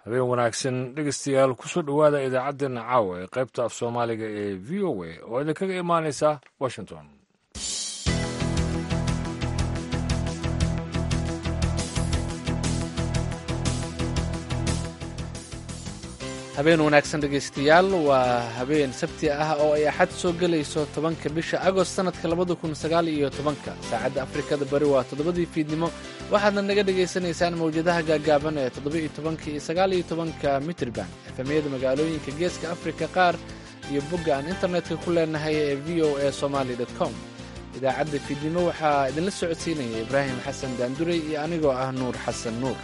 habeen wanaagsan dhegeystayaal kusoo dhowaada idaacaddeenna caawa ee qaybta af soomaaliga ee v o a oo idinkaga imaanaysa washington habeen wanaagsan dhegaystayaal waa habeen sabti ah oo ay axad soo gelayso tobanka bisha agost sanadka labada kun sagaal iyo tobanka saacadda afrikada bari waa toddobadii fiidnimo waxaadna naga dhagaysanaysaan mawjadaha gaagaaban ee toddoba-iyo tobanka iyo sagaal iyo tobanka mitrban efemyada magaalooyinka geeska afrika qaar iyo bogga aan internetka ku leenahay ee v o a somaly com idaacadda fiidnimo waxaa idinla socodsiinaya ibraahim xasan daanduray iyo anigoo ah nuur xasan nuur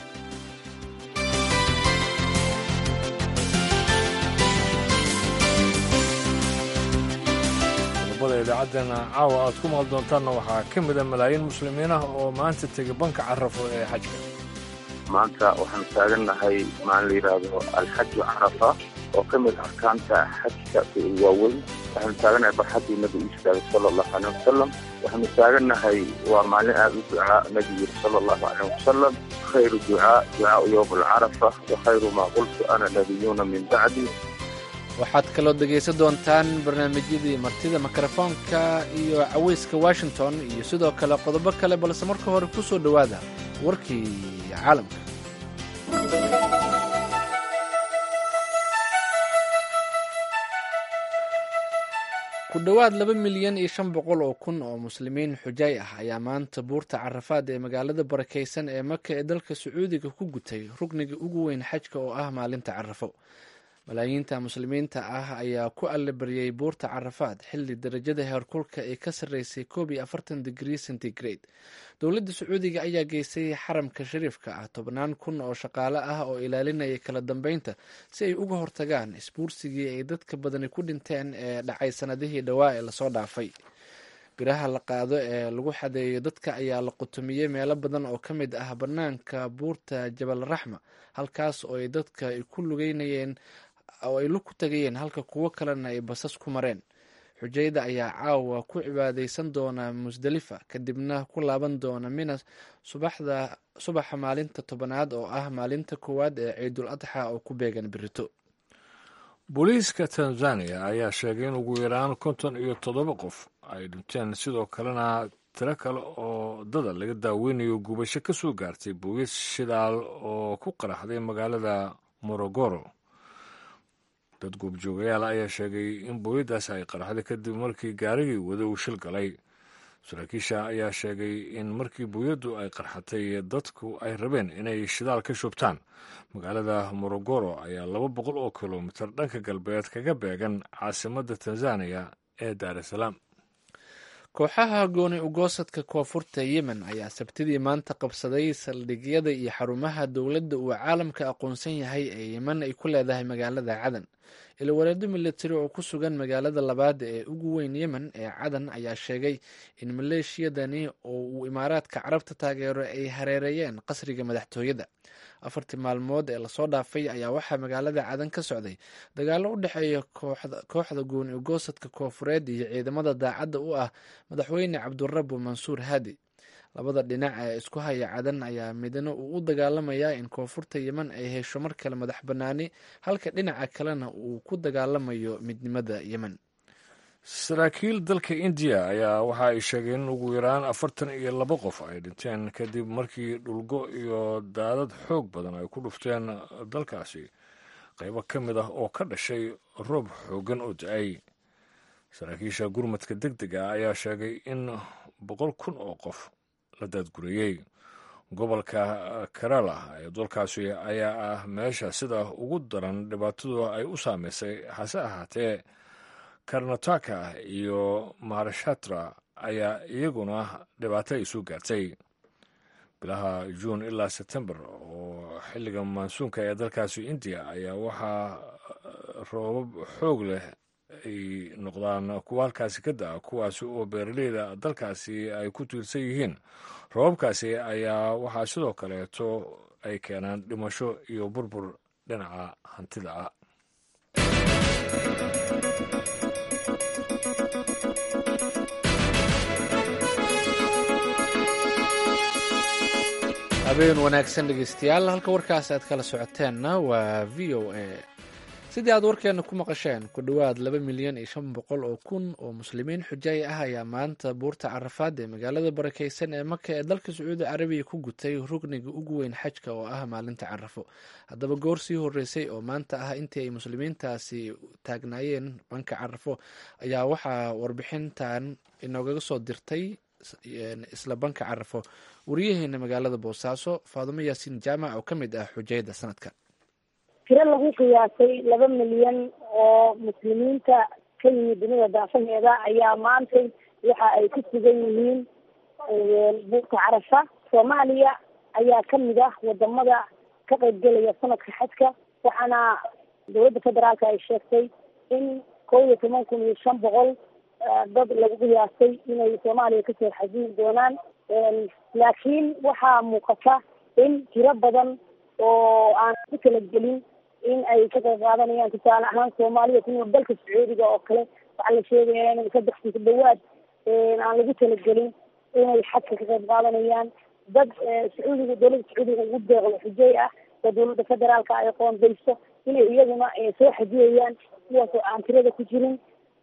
qodobada idaacaddeenna caawa aad ku maqal doontaanna waxaa ka mida malaayiin muslimiin ah oo maanta tegay banka carafo ee xajka maanta waxaanu taagannahay maalin la yidhaahdo alxaju carafa oo ka mid arkaanta xajka waaweyn waxaanu taagannahay barxaddii nabigu istaagay sala allahu aleyh wasalam waxaanu taagannahay waa maalin aada u ducaa nabigu yiri sala allahu aleyh wasalam khayru ducaa ducaau yowm alcarafa wa khayru maa qultu ana nabiyuuna min bacdi waxaad kaloo dhegaysan doontaan barnaamijyadii martida mikrofoonka iyo caweyska washington iyo sidoo kale qodobo kale balse marka hore ku soo dhowaada warkii caalamka ku dhowaad laba milyan iyo shan boqol oo kun oo muslimiin xujaay ah ayaa maanta buurta carafaad ee magaalada barakaysan ee maka ee dalka sacuudiga ku gutay rugniga ugu weyn xajka oo ah maalinta carafo malaayiinta muslimiinta ah ayaa ku allabaryay buurta carafaad xilli darajada heerkulka ay ka sarreysay koob iyo afartan digrii centigrade dowladda sacuudiga ayaa geysay xaramka shariifka ah tobnaan kun oo shaqaale ah oo ilaalinaya kala dambeynta si ay uga hortagaan isbuursigii ay dadka badani ku dhinteen ee dhacay sanadihii dhowaa ee lasoo dhaafay biraha la qaado ee lagu xadeeyo dadka ayaa la qutumiyey meelo badan oo ka mid ah bannaanka buurta jabal raxma halkaas oo ay dadka ku lugeynayeen oo ay lug ku tagayeen halka kuwo kalena ay basas ku mareen xujayda ayaa caawa ku cibaadaysan doona musdalifa kadibna ku laaban doona mina subaxda subaxa maalinta tobanaad oo ah maalinta koowaad ee ciidul adxa oo ku beegan birito booliiska tanzaniya ayaa sheegay in ugu yaraan konton iyo toddoba qof ay dhinteen sidoo kalena tiro kale oo dada laga daaweynayo gubasho ka soo gaartay boogis shidaal oo ku qaraxday magaalada morogoro dad goobjoogayaal ayaa sheegay in booyadaas ay qaraxday kadib markii gaarigii wada uu shil galay saraakiisha ayaa sheegay in markii booyaddu ay qarxatay dadku ay rabeen inay shidaal ka shubtaan magaalada morogoro ayaa laba boqol oo kilomitir dhanka galbeed kaga beegan caasimadda tanzaniya ee daar es salaam kooxaha gooni ugoosadka koonfurta yemen ayaa sabtidii maanta qabsaday saldhigyada iyo xarumaha dowladda uu caalamka aqoonsan yahay ee yemen ay ku leedahay magaalada cadan ilwareedo militari oo ku sugan magaalada labaad ee ugu weyn yemen ee cadan ayaa sheegay in maleeshiyadani oo uu imaaraadka carabta taageero ay hareereeyeen qasriga madaxtooyada afartii maalmood ee lasoo dhaafay ayaa waxaa magaalada cadan ka socday dagaalo u dhexeeya kooxda gooni ugoosadka koonfureed iyo ciidamada daacadda u ah madaxweyne cabdurabu mansuur haadi labada dhinac ee isku haya cadan ayaa midna uu u dagaalamayaa in koonfurta yemen ay hesho mar kale madax bannaani halka dhinaca kalena uu ku dagaalamayo midnimada yemen saraakiil dalka indiya ayaa waxa ay sheegeen in ugu yaraan afartan iyo laba qof ay dhinteen kadib markii dhulgo iyo daadad xoog badan ay ku dhufteen dalkaasi qaybo ka mid ah oo ka dhashay roob xooggan oo da-ay saraakiisha gurmadka deg dega ayaa sheegay in boqol kun oo qof la daadgureeyey gobolka kerala ee dalkaasi ayaa ah meesha sida ugu daran dhibaatadu ay u saameysay hase ahaatee karnataka iyo maharashatra ayaa iyaguna dhibaato ay soo gaartay bilaha juun ilaa sebtembar oo xilliga maansuunka ee dalkaasi indiya ayaa waxaa roobab xoog leh ay noqdaan kuwa halkaasi ka da-a kuwaasi oo beeraleyda dalkaasi ay ku tiirsan yihiin roobabkaasi ayaa waxaa sidoo kaleeto ay keenaan dhimasho iyo burbur dhinaca hantida ah habeen wanaagsan dhegeystayaal halka warkaas aad kala socoteenna waa v o a sidii aad warkeena ku maqasheen ku dhowaad laba milyan iyo shan boqol oo kun oo muslimiin xujaay ah ayaa maanta buurta carafaad ee magaalada barakeysan ee maka ee dalka sacuudi carabiya ku gutay rugniga ugu weyn xajka oo ah maalinta carafo haddaba goor sii horeysay oo maanta ah intii ay muslimiintaasi taagnaayeen banka carafo ayaa waxaa warbixintan inoogaga soo dirtay isla banka carafo wariyaheena magaalada boosaaso faadumo yaasiin jaamac oo ka mid ah xujayda sanadka tiro lagu qiyaasay laba milyan oo muslimiinta ka yimid dunida daafaheeda ayaa maantay waxa ay ku sugan yihiin buurta carafa soomaaliya ayaa kamid ah wadamada ka qaybgelaya sanadka xajka waxaana dowladda federaalka ay sheegtay in kow iyo toban kun iyo shan boqol dad lagu qiyaasay inay soomaaliya kasoo xajiyi doonaan laakiin waxaa muuqata in tiro badan oo aan ku kala gelin in ay ka qayb qaadanayaan tusaale ahaan soomaalida kunool dalka sacuudiga oo kale waxaa la sheegaya in saddex ku dhawaad aan lagu talagelin inay xajka ka qayb qaadanayaan dad sacuudiga dowladda sacuudiga ugu deeqdo xujey ah oo dowladda federaalka ay qoondayso inay iyaguna soo xajiyayaan kuwaas oo aan tirada ku jirin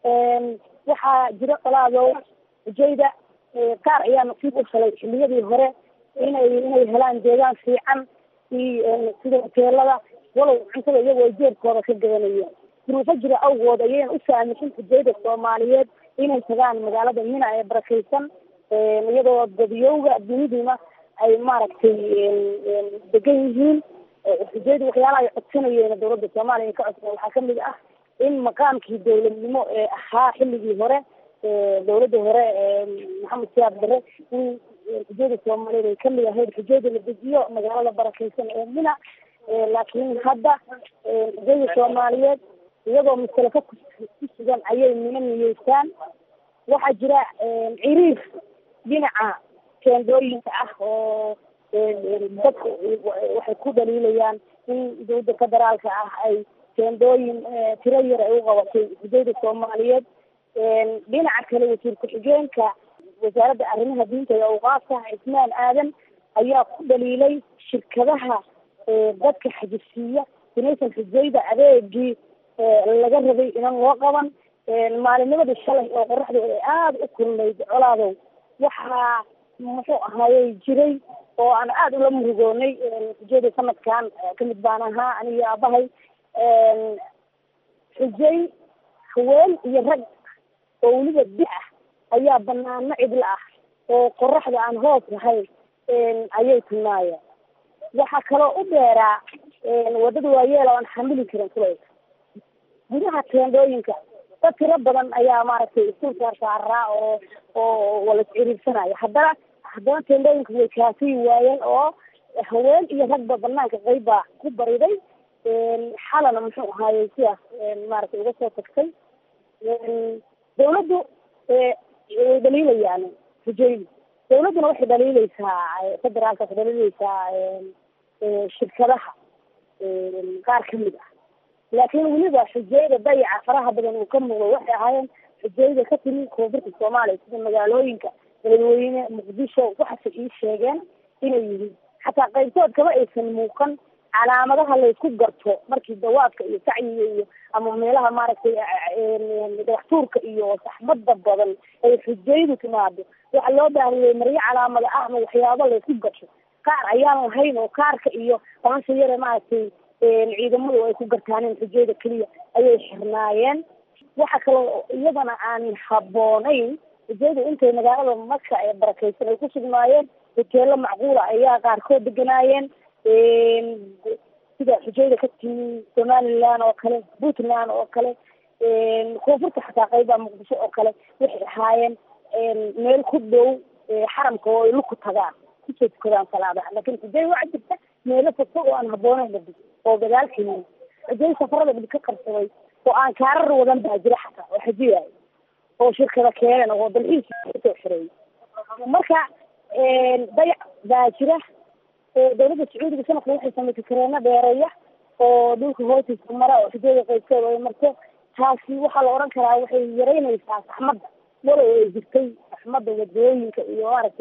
waxaa jiro qalaadow xujayda qaar ayaa nasiib u helay xiliyadii hore inay inay helaan deegaan fiican iyo sida hoteelada walow cuntada iyagoo ay jeebkooda ka gadanayeen duruufo jira awgood ayayna u saamixin xujayda soomaaliyeed inay tagaan magaalada mina ee barakeysan iyadoo dadiyowga duniduna ay maaragtay degan yihiin xujayda waxyaalaha ay codsanayeen dowladda soomaaliya ay ka codsan waxaa kamid ah in maqaamkii dowladnimo ee ahaa xilligii hore dowladda hore maxamed siyaad bare in xujayda soomaaliyeed ay kamid ahayd xujayda la dejiyo magaalada barakeysan ee mina laakiin hadda xujayda soomaaliyeed iyagoo masalafo ku sugan ayay mina niyeystaan waxaa jira ciriir dhinaca teendooyinka ah oo dadku waxay ku dhaliilayaan in dowladda federaalka ah ay teendooyin tiro yar ay u qabatay xujayda soomaaliyeed dhinaca kale wasiir ku-xigeenka wasaaradda arrimaha diinta iyo awqaafka cismaan aadan ayaa ku dhaliilay shirkadaha dadka xajisiiya inaysan xujayda adeegii laga rabay inan loo qaban maalinimadii shalay oo qoraxda ay aada u kulnayd colaadow waxaa muxuu ahaayey jiray oo aan aada ula murugoonay xujayda sanadkan kamid baan ahaa aniyo aabahay xujay haween iyo rag oo weliba di ah ayaa banaano cidla ah oo qoraxda aan hoos lahayn ayay tilmaayeen waxaa kaloo u dheeraa wadada waayeel oo aan xamili karin kulayka gudaha teendooyinka dad tiro badan ayaa maaragtay isku saarsaaraa oo oo wala isciriirsanaya haddana haddana teendooyinka way kaasiyi waayeen oo haween iyo ragba banaanka qeyb baa ku bariday xalana muxuu ahaayey sidaas maaragtay uga soo tagtay dawladdu way dhaliilayaan xujaydu dawladduna waxay dhaliileysaa federaalka waxay dhaliileysaa shirkadaha qaar kamid ah laakiin weliba xujayda dayaca faraha badan uu ka muuqdo waxay ahaayeen xujayda ka timi koonfurta soomaaliya sida magaalooyinka beledweyne muqdisho waxaase ii sheegeen inay yihiin xataa qaybtood kama aysan muuqan calaamadaha laysku garto markii dawaadka iyo sacyiga iyo ama meelaha maaragtay dhagaxtuurka iyo saxmada badan ay xujaydu timaado waxaa loo baahiyey maryo calaamada ah ama waxyaabo laysku garto qaar ayaan lahayn oo kaarka iyo bahasha yare maaragtay ciidamadu ay ku gartaaneen xujayda keliya ayay xirnaayeen waxa kaloo iyadana aan haboonayn xujaydu intay magaalada maka ee barakeysan ay ku sugnaayeen hoteelo macquula ayaa qaarkood deganaayeen sida xujayda ka timi somaliland oo kale puntland oo kale koonfurta xataa qayba muqdisho oo kale waxay ahaayeen meel ku dhow xaramka oo ay luku tagaan kusoo tukadaan salaadaha lakin xujay waxaa jirta meelo fogfog oo aan habooneyn dhadi oo gadaal keliya xujay safarada dhib ka qabsaday oo aan kaarar wadan baa jira xataa oo xajiyaayo oo shirkada keeneen oo dalxiis kasoo xireeyay marka dayac baa jira dawladda sacuudiga sanadka waxay samaysay kareeno dheereeya oo dhulka hoostiisa mara oo xujada qaybteeda ay marto taasi waxaa la odhan karaa waxay yaraynaysaa saxmadda walow ay jirtay saxmadda wadooyinka iyo maaragtay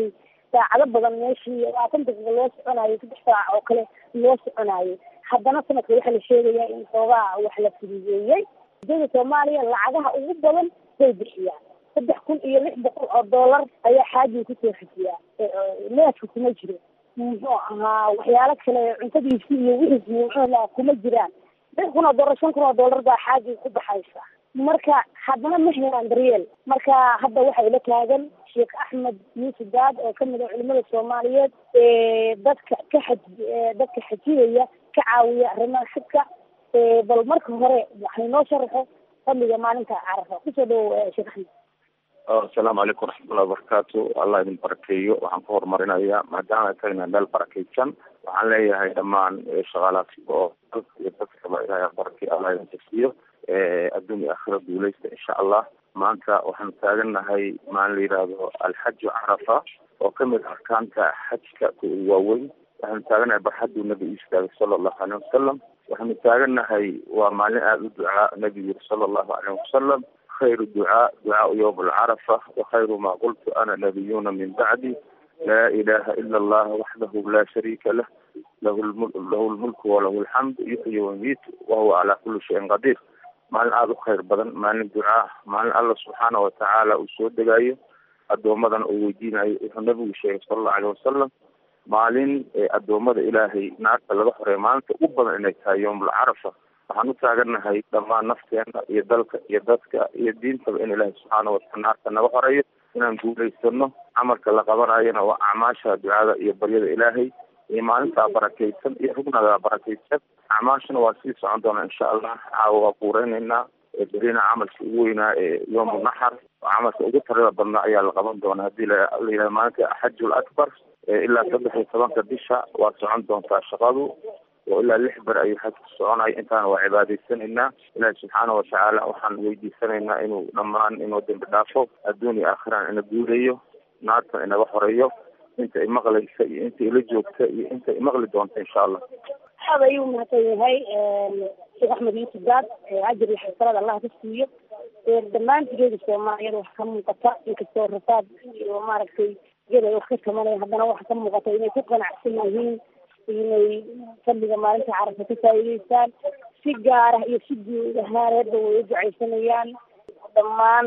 saacado badan meeshii labaatan daqiiqa loo soconayo saddex saac oo kale loo soconayo haddana sanadka waxaa la sheegayaa in xoogaa wax la fududeeyey dowlada soomaaliya lacagaha ugu badan bay bixiyaan saddex kun iyo lix boqol oo dollar ayaa xaajiga kusoo xejiyaa neefka kuma jiro muxuu ahaa waxyaalo kale cuntadiisi iyo wixiisi muxuula kuma jiraan lix kun oo dollar shan kun oo dollar baa xaajiga ku baxaysa marka haddana ma helaan daryeel marka hadda waxaa ila taagan sheekh axmed yuusuf daad oo kamid ah culimada soomaaliyeed ee dadka ka xaj dadka xajiyaya ka caawiya arrimaha xajka bal marka hore waxay noo sharaxo fadliga maalinta carafa kusoo dhawow sheekh axmed asalaamu calaykum waraxmatullahi wabarakaatu allah idin barakeeyo waxaan ku horumarinayaa maadaama ay tahayna meel barakeysan waxaan leeyahay dhammaan shaqaalaasi oo dalka iyo dadkaba ilahay barakey allah idin jasiyo adduun iyo aakhira guuleysta insha allah maanta waxaanu taagannahay maalin la yidhaahdo alxaju carafa oo kamid arkaanta xajka waaweyn waxaanu taagannahay barxaduu nabigu istaagay sala allahu aleyh wasalam waxaanu taagannahay waa maalin aada u ducaa nabigu yiri sala allahu aleyh wasalam khayru ducaa ducaau yowm alcarafa wakhayru ma qultu ana nabiyuna min bacdi laa ilaha ila allah waxdahu la shariika lah lahu lahu lmulku walahu alxamd yuxyi wamiit wahuwa calaa kuli shayin qadiir maalin aada u khayr badan maalin ducaa maalin alla subxaana watacaala uu soo degaayo addoomadan uu weydiinayo wuxuu nabigu sheegay sala allahu aleyh wasalam maalin addoommada ilaahay naarta laga xoreeya maalinta ugu badan inay tahay yowmulcarafa waxaan u taagannahay dhammaan nafteena iyo dalka iyo dadka iyo diintaba in ilaahay subxaana wataala naarta naga xoreeyo inaan guulaysano camalka la qabanayona waa acmaasha ducada iyo baryada ilaahay iyo maalintaa barakeysan iyo rugnadaa barakeysan acmaashana waa sii socon doonaa insha allah caawa waa kuureyneynaa berina camalka ugu weynaa ee yowmu naxar camalka ugu tarada badnaa ayaa la qaban doonaa hadii la yidhaha maalinta axajul akbar ilaa saddex iyo tobanka bisha waa socon doontaa shaqadu oo ilaa lix ber ayuu xajku soconaya intaana waa cibaadaysanaynaa ilaahi subxaana watacaala waxaan weydiisanaynaa inuu dhammaan inuu dembi dhaafo adduun iyo aakhiraan ina guuleeyo naartan inaga xoreeyo inta imaqlaysa iyo inta ila joogta iyo inta imaqli doonta insha allah aad ayuu mahadsan yahay sheekh axmed yuusuf daad ajir iyo xasanaad allah ka siiyo dhammaantigeeda soomaaliyada wax ka muuqata inkastoo rafaad iyo maaragtay iyada ay wax ka tamanaya haddana waxa ka muuqata inay ku qanacsan yihiin inay fadliga maalinta carafa ka faa'iideystaan si gaara iyo si guud ahaaneedba way u ducaysanayaan dhammaan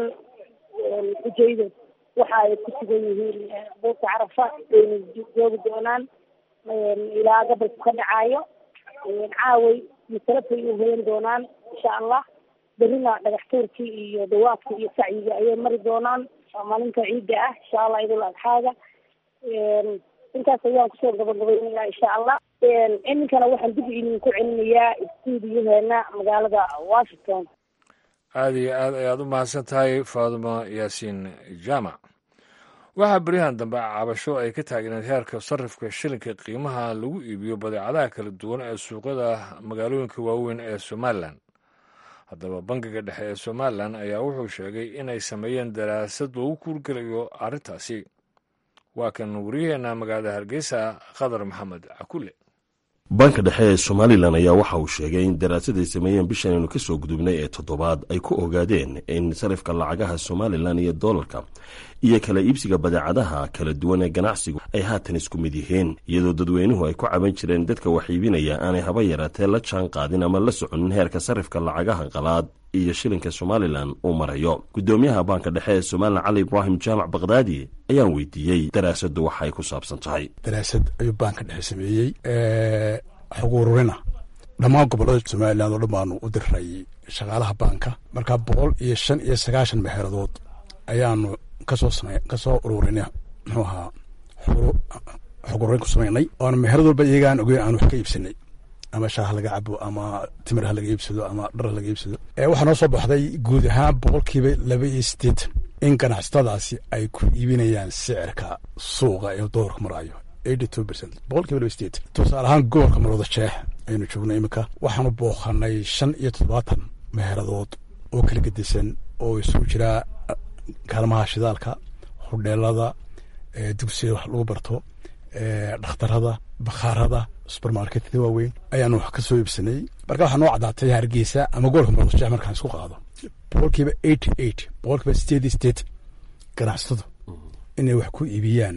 xujayda waxa ay ku sugan yihiin buurta carafa ayna joogi doonaan ilaa gabalku ka dhacaayo caaway masalafay u hoyan doonaan insha allah berrina dhagax tuurkii iyo dawaadka iyo sacyiga ayay mari doonaan waa maalinta ciidda ah insha allah idul adxaaga intaas ayaan kusoo gabagabaynayaa insha allah iminkana waxaan dib idinku celinayaa stuudiyaheena magaalada washington aada iyo aad ayaad u mahadsan tahay faadimo yaasiin jaamac waxaa beryahan dambe cabasho ay ka taagneed heerka sarifka shilinka qiimaha lagu iibiyo badeecadaha kala duwan ee suuqyada magaalooyinka waaweyn ee somalilan haddaba bangiga dhexe ee somalilan ayaa wuxuu sheegay inay sameeyeen daraasad loogu kuurgelayo arrintaasi waa kan waryaheena magaalada hargeysa khadar maxamed cakule banka dhexe ee somalilan ayaa waxa uu sheegay in daraasad ay sameeyeen bishan aynu kasoo gudubnay ee toddobaad ay ku ogaadeen in sarifka lacagaha somalilan iyo doolarka iyo kala iibsiga badeecadaha kala duwan ee ganacsigu ay haatan isku mid yihiin iyadoo dadweynuhu ay ku caban jireen dadka wax iibinaya aanay haba yaraatee la jaan qaadin ama la soconin heerka sarifka lacagaha qalaad iyo shilinka somalilan uu marayo guddoomiyaha baanka dhexe ee somalilan cali ibraahim jaamac bakdaadi ayaan weydiiyey daraasaddu waxa ay ku saabsan tahay daraasad ayuu baanka dhexe sameeyey xog ururina dhammaan gobollada somalilan oo dhan baanu u diray shaqaalaha baanka markaa boqol iyo shan iyo sagaashan meheeradood ayaanu kasoo same kasoo ururinay muxuu ahaa xog ururin ku samaynay oona meherad walba iyagaan ogeyn aan wax ka iibsanay ama shaah laga cabo ama timir ha laga iibsado ama dhar ha laga iibsado waxaa noo soo baxday guud ahaan boqolkiiba laba iyo siddeetan in ganacsatadaasi ay ku iibinayaan sicirka suuqa ee doorka maraayo eighty two percent boqolkiiba laba sideetan tusaale ahaan gobolka marooda jeex aynu joognay iminka waxaanu booqanay shan iyo toddobaatan meeradood oo kala gedisan oo isugu jiraa kaalmaha shidaalka hudheelada dugsiyada wax lagu barto dhakhtarada bakhaarada subermarketyada waaweyn ayaanu wax ka soo iibsanay marka waxaa noo caddaatay hargeysa ama gobolka maroodajeex markaan isku qaado boqolkiiba eighty eight boqolkiiba sideed iyo sideed ganacsatadu inay wax ku iibiyaan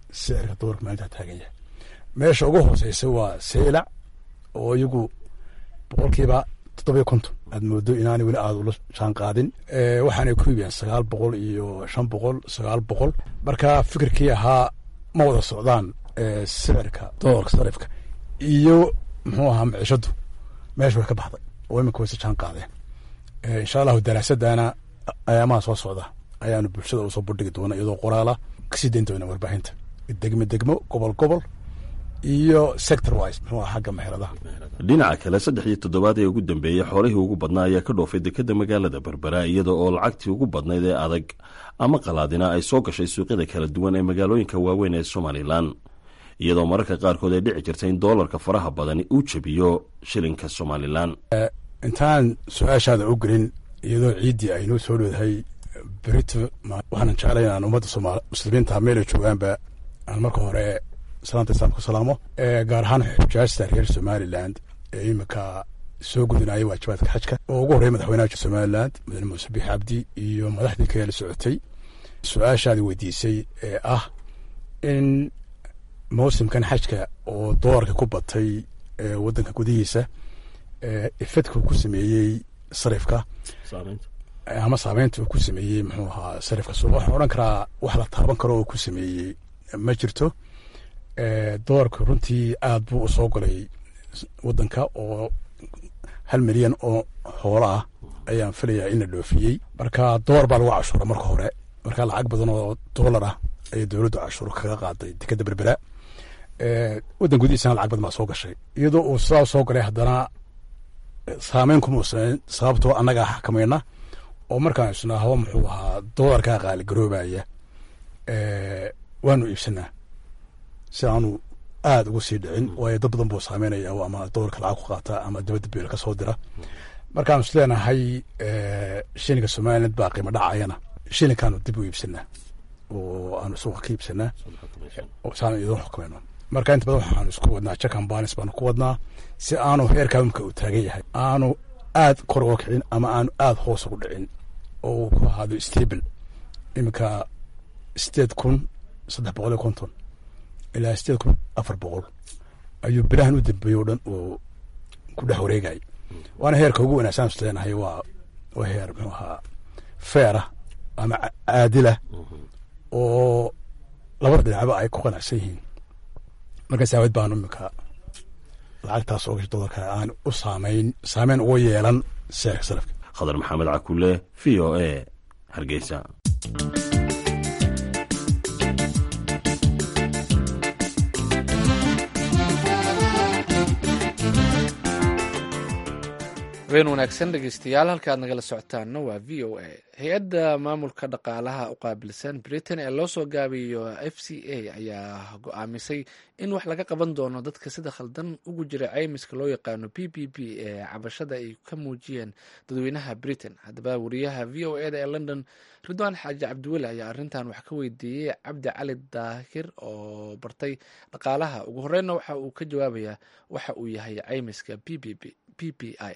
sicirka dolarka maalintaa taagan yahay meesha ugu hooseysa waa seylac oo iyagu boqolkiiba toddobiyo konton aad moodo inaanay weli aada ula jaan qaadin waxaanay ku iibiyaan sagaal boqol iyo shan boqol sagaal boqol marka fikirkii ahaa ma wada socdaan sicirka dolarka sarifka iyo muxuu ahaa micishadu meesha way ka baxday oo iminka wayse jaan qaadeen insha allahu daraasadana ayaamaha soo socda ayaanu bulshada usoo bandhigi doona iyadoo qoraala kasii dayn doona warbaahinta degmo degmo gobol gobol iyo sector wise muxuu aha xagga meheradaha dhinaca kale saddex iyo toddobaad ee ugu dambeeyey xoolihii ugu badnaa ayaa ka dhoofay dekadda magaalada berbera iyada oo lacagtii ugu badnayd ee adag ama qalaadina ay soo gashay suuqyada kala duwan ee magaalooyinka waaweyn ee somalilan iyadoo mararka qaarkood ay dhici jirta in doolarka faraha badani uu jebiyo shilinka somalilan intaan su-aashaada u gelin iyadoo ciiddii aynoo soo dhowdahay berito waxaanan jeclay inaan ummadda sooma muslimiinta meelay joogaanba aan marka hore salaanta islaamka ku salaamo gaar ahaan xujaajta reer somaliland ee iminka soo gudinaya waajibaadka xajka oo ugu horreya madaxweynaha somaliland mudane muuse biix cabdi iyo madaxdii kale la socotay su-aashaadi weydiisay ee ah in mawsimkan xajka oo doolarka ku batay waddanka gudihiisa efedka ku sameeyey sarifka ama saameynta uu ku sameeyey muxuu ahaa sarifka suuq waxaan odhan karaa wax la taaban karo oo ku sameeyey ma jirto doolarka runtii aad buu u soo galay waddanka oo hal milyan oo xoolo ah ayaan filayaa in la dhoofiyey marka doolar baa lagu cashuura marka hore marka lacag badan oo doolar ah ayay dowladdu cashuur kaga qaaday dekadda berbera waddan gudihiisana lacag badan baa soo gashay iyadoo uu sidaa soo galay haddana saameyn kuma usameyn sababtoo annagaa xakamayna oo markaan isnaa hawa muxuu ahaa doolarkaa qaaligaroobaya waanu iibsanaa si aanu aada ugu sii dhicin waayo dad badan buu saameynaya ama doolarka lacag ku qaata ama dabadda beel ka soo dira markaanu is leenahay shilinka somaliland baa qiimo dhacayana shilinkaanu dib u iibsanaa oo aanu suuqa ka iibsanaa saanu idin xukumayno marka inta badan waxaanu isku wadnaa jakan banis baanu ku wadnaa si aanu heerka imika uu taagan yahay aanu aad kor uga kicin ama aanu aada hoos ugu dhicin oo uu ku ahaado stable iminka sideed kun saddex boqol iyo konton ilaa sideed kun afar boqol ayuu bilahan u dambeeyey o dhan uu ku dhex wareegay waana heerka ugu wanaagsan is leenahay waa waa heer muxuu ahaa feerah ama caadilah oo labada dhinacba ay ku qanacsan yihiin markaas aawad baanu iminka lacagtaas oo gasha dolarka aan u saameyn saameyn uga yeelan seerka salafka khadar maxamed cakule v o a hargeysa habeen wanaagsan dhegeystayaal halka aad nagala socotaanna waa v o a hay-adda maamulka dhaqaalaha u qaabilsan britain ee loo soo gaabiyo f c a ayaa go-aamisay in wax laga qaban doono dadka sida khaldan ugu jira ceymiska loo yaqaano p p p ee cabashada ay ka muujiyeen dadweynaha britain haddaba wariyaha v o e da ee london ridwaan xaaji cabdiweli ayaa arrintan wax ka weydiiyey cabdi cali daahir oo bartay dhaqaalaha ugu horreynna waxa uu ka jawaabayaa waxa uu yahay ceymiska p p p i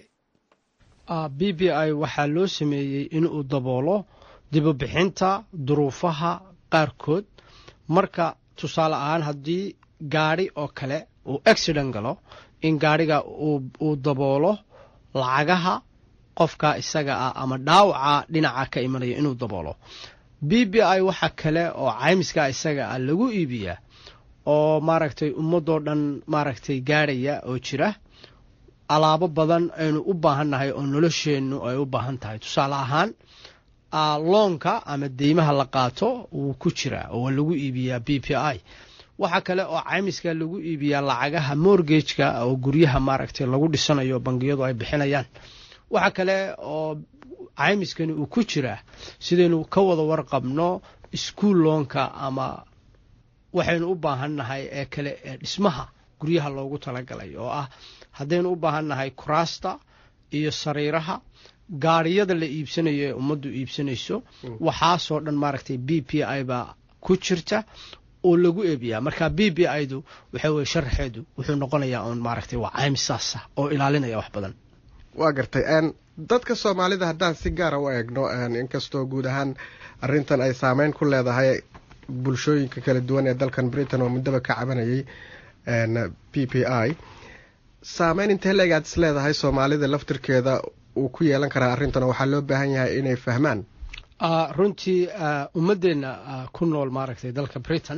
b b i waxaa loo sameeyey inuu daboolo dibubixinta duruufaha qaarkood marka tusaale ahaan haddii gaadhi oo kale uu accident galo in gaadhiga uu daboolo lacagaha qofka isaga ah ama dhaawaca dhinaca ka imanaya inuu daboolo b b i waxa kale oo caymiska isaga ah lagu iibiyaa oo maaragtay ummadoo dhan maaragtay gaadhaya oo jira alaabo badan aynu u baahannahay oo nolosheennu ay u baahan tahay tusaale ahaan loonka ama deymaha la qaato wuu ku jiraa oo waa lagu iibiyaa b p i waxaa kale oo caymiska lagu iibiyaa lacagaha morgageka oo guryaha maaragtay lagu dhisanayo bangiyadu ay bixinayaan waxaa kale oo caymiskani uu ku jiraa sidaynu ka wada warqabno iskuol loonka ama waxaynu u baahannahay ee kale ee dhismaha guryaha loogu talagalay oo ah haddaynu u baahannahay kuraasta iyo sariiraha gaariyada la iibsanayo ee ummaddu iibsanayso waxaasoo dhan maaragtay b p i baa ku jirta oo lagu eebiyaa marka b b i du waxa weye sharaxeedu wuxuu noqonayaa oon maaragtay waa caymis saasa oo ilaalinaya wax badan waa gartay dadka soomaalida haddaan si gaara u eegno inkastoo guud ahaan arrintan ay saameyn ku leedahay bulshooyinka kala duwan ee dalkan britain oo muddaba ka cabanayay p p i saameyn intee leeg aad is leedahay soomaalida laftirkeeda uu ku yeelan karaa arrintan oo waxaa loo baahan yahay inay fahmaan runtii ummadeenna ku nool maaragtay dalka britain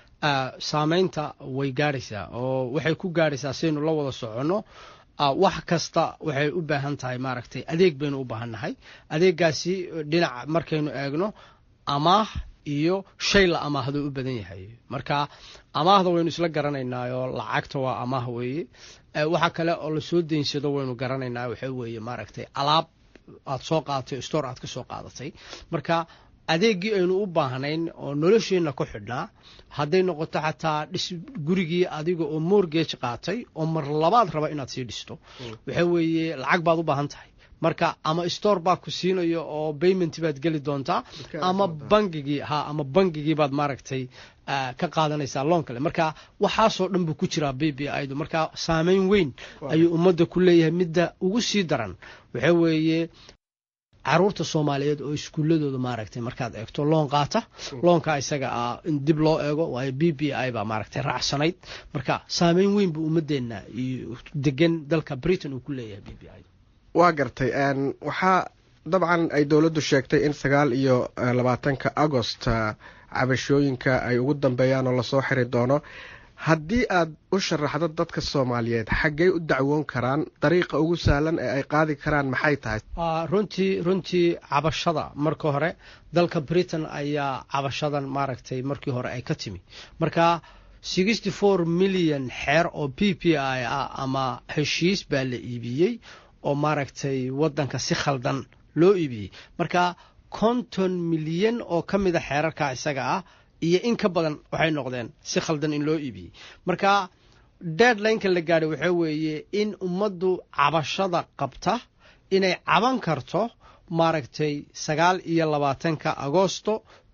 saameynta way gaadhaysaa oo waxay ku gaadhaysaa sidaynu la wada soconno wax kasta waxay u baahan tahay maaragtay adeeg baynu u baahannahay adeegaasi dhinaca markaynu eegno amaah iyo shay la amaahdo u badan yahay marka amaahda waynu isla garanaynaa oo lacagta waa amaah weeye waxa kale oo lasoo daynsado waynu garanaynaa waxa weeye maaragtay alaab aad soo qaadatay store aad ka soo qaadatay marka adeeggii aynu u baahnayn oo nolosheenna ku xidhnaa hadday noqoto xataa dhis gurigii adiga oo morgage qaatay oo mar labaad raba inaad sii dhisto waxa weeye lacag baad u baahan tahay marka ama store baa ku siinayo oo payment baad geli doontaa ama bangigii ha ama bangigii baad maaragtay ka qaadanaysaa loon kale marka waxaasoo dhan buu ku jiraa b b idu marka saameyn weyn ayuu ummadda ku leeyahay midda ugu sii daran waxa weeye caruurta soomaaliyeed oo iskuuladooda maaragtay markaad eegto loon qaata loonka isaga ah in dib loo eego waayo b b i baa maaragtay raacsanayd marka saameyn weyn buu ummadeenna iyo degan dalka britain uu ku leeyahay b b i waa gartay waxaa dabcan ay dowladdu sheegtay in sagaal iyo labaatanka agost cabashooyinka ay ugu dambeeyaan oo lasoo xiri doono haddii aad u sharaxdo dadka soomaaliyeed xaggey u dacwoon karaan dariiqa ugu sahlan ee ay qaadi karaan maxay tahay runtii runtii cabashada marka hore dalka britain ayaa cabashadan maaragtay markii hore ay ka timi marka sixty four milyan xeer oo p p i ah ama heshiis baa la iibiyey oo maaragtay waddanka si khaldan loo iibiyey marka konton milyan oo ka mida xeerarka isaga ah iyo in ka badan waxay noqdeen si khaldan in loo iibiyey marka deadlineka la gaadhay waxaa weeye in ummaddu cabashada qabta inay caban karto maaragtay sagaal iyo labaatanka agosto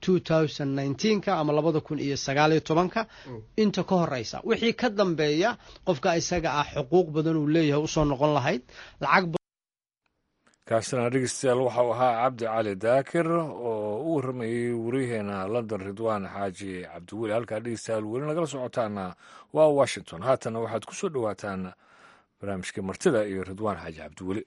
ka ama labada kun iyo sagaaliyo tobanka inta ka horeysa wixii ka dambeeya qofka isaga ah xuquuq badan uu leeyahay usoo noqon lahayd lacag kaasina dhegeystayaal waxau ahaa cabdi cali daakir oo u warramayey wariyaheena london ridwaan xaaji cabdiweli halkaa dhegeystayaal weli nagala socotaana waa washington haatana waxaad ku soo dhowaataan barnaamijka martida iyo ridwaan xaaji cabdiweli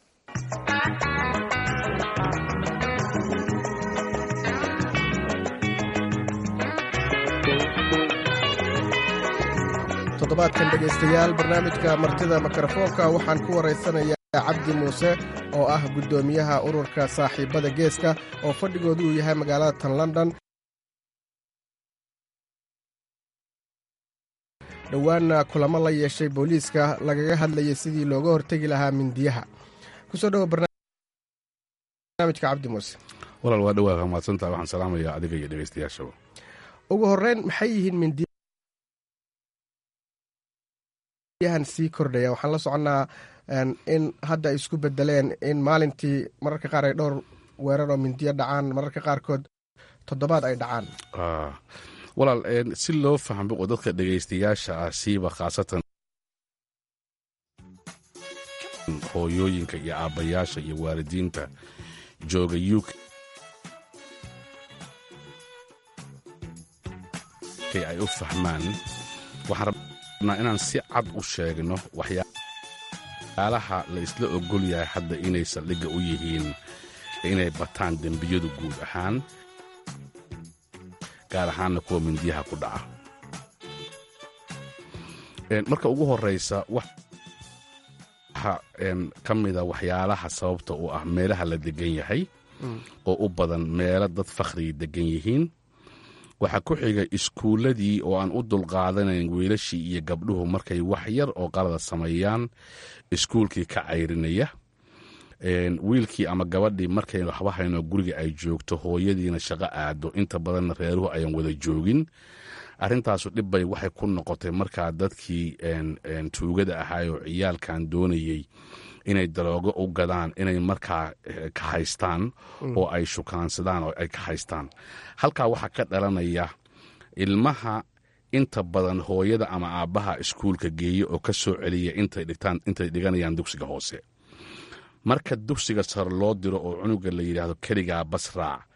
toddobaadkan dhegaystayaal barnaamijka martida mikrofoonka waxaan ku waraysanayaa cabdi muuse oo ah guddoomiyaha ururka saaxiibada geeska oo fadhigoodu uu yahay magaalada tan london dhowaanna kulamo la yeeshay booliiska lagaga hadlayay sidii looga hortegi lahaa mindiyaha kusoo dhowo barnaamijka cabdi muuse walaal waa dhawaa mahadsantaha waxaan salaamayaa adiga iyo dhegaystayaashaba ugu horreyn maxay yihiin mindiyahan sii kordhaya waxaan la soconnaa in hadda ay isku bedeleen in maalintii mararka qaar ay dhowr weerar oo mindiyo dhacaan mararka qaarkood toddobaad ay dhacaan walaal si loo fahmo oo dadka dhegaystayaasha ah siiba khaasatan hooyooyinka iyo aabbayaasha iyo waalidiinta jooga uk ay u fahmaan waxaan rabnaa inaan si cad u sheegno waxyaalaha la isla ogol yahay hadda inay saldhigga u yihiin inay bataan dembiyadu guud ahaan gaar ahaanna kuwa mindiyaha ku dhaca marka ugu horraysa waxa ka mida waxyaalaha sababta u ah meelaha la deggan yahay oo u badan meelo dad fakhriga deggan yihiin waxaa ku xiga iskuulladii oo aan u dulqaadanayn wiilashii iyo gabdhuhu markay wax yar oo qalada sameeyaan iskuulkii ka cayrinaya wiilkii ama gabadhii markay waxba hayno guriga ay joogto hooyadiina shaqo aado inta badanna reeruhu ayan wada joogin arrintaasu dhibbay waxay ku noqotay markaa dadkii tuugada ahaayoo ciyaalkan doonayey inay daroogo u gadaan inay markaa ka haystaan oo ay shukaansadaan oo ay ka haystaan halkaa waxaa ka dhalanaya ilmaha inta badan hooyada ama aabbaha iskuulka geeya oo ka soo celiya intay dhiganayaan dugsiga hoose marka dugsiga sare loo diro oo cunuga la yidhaahdo keligaa basraac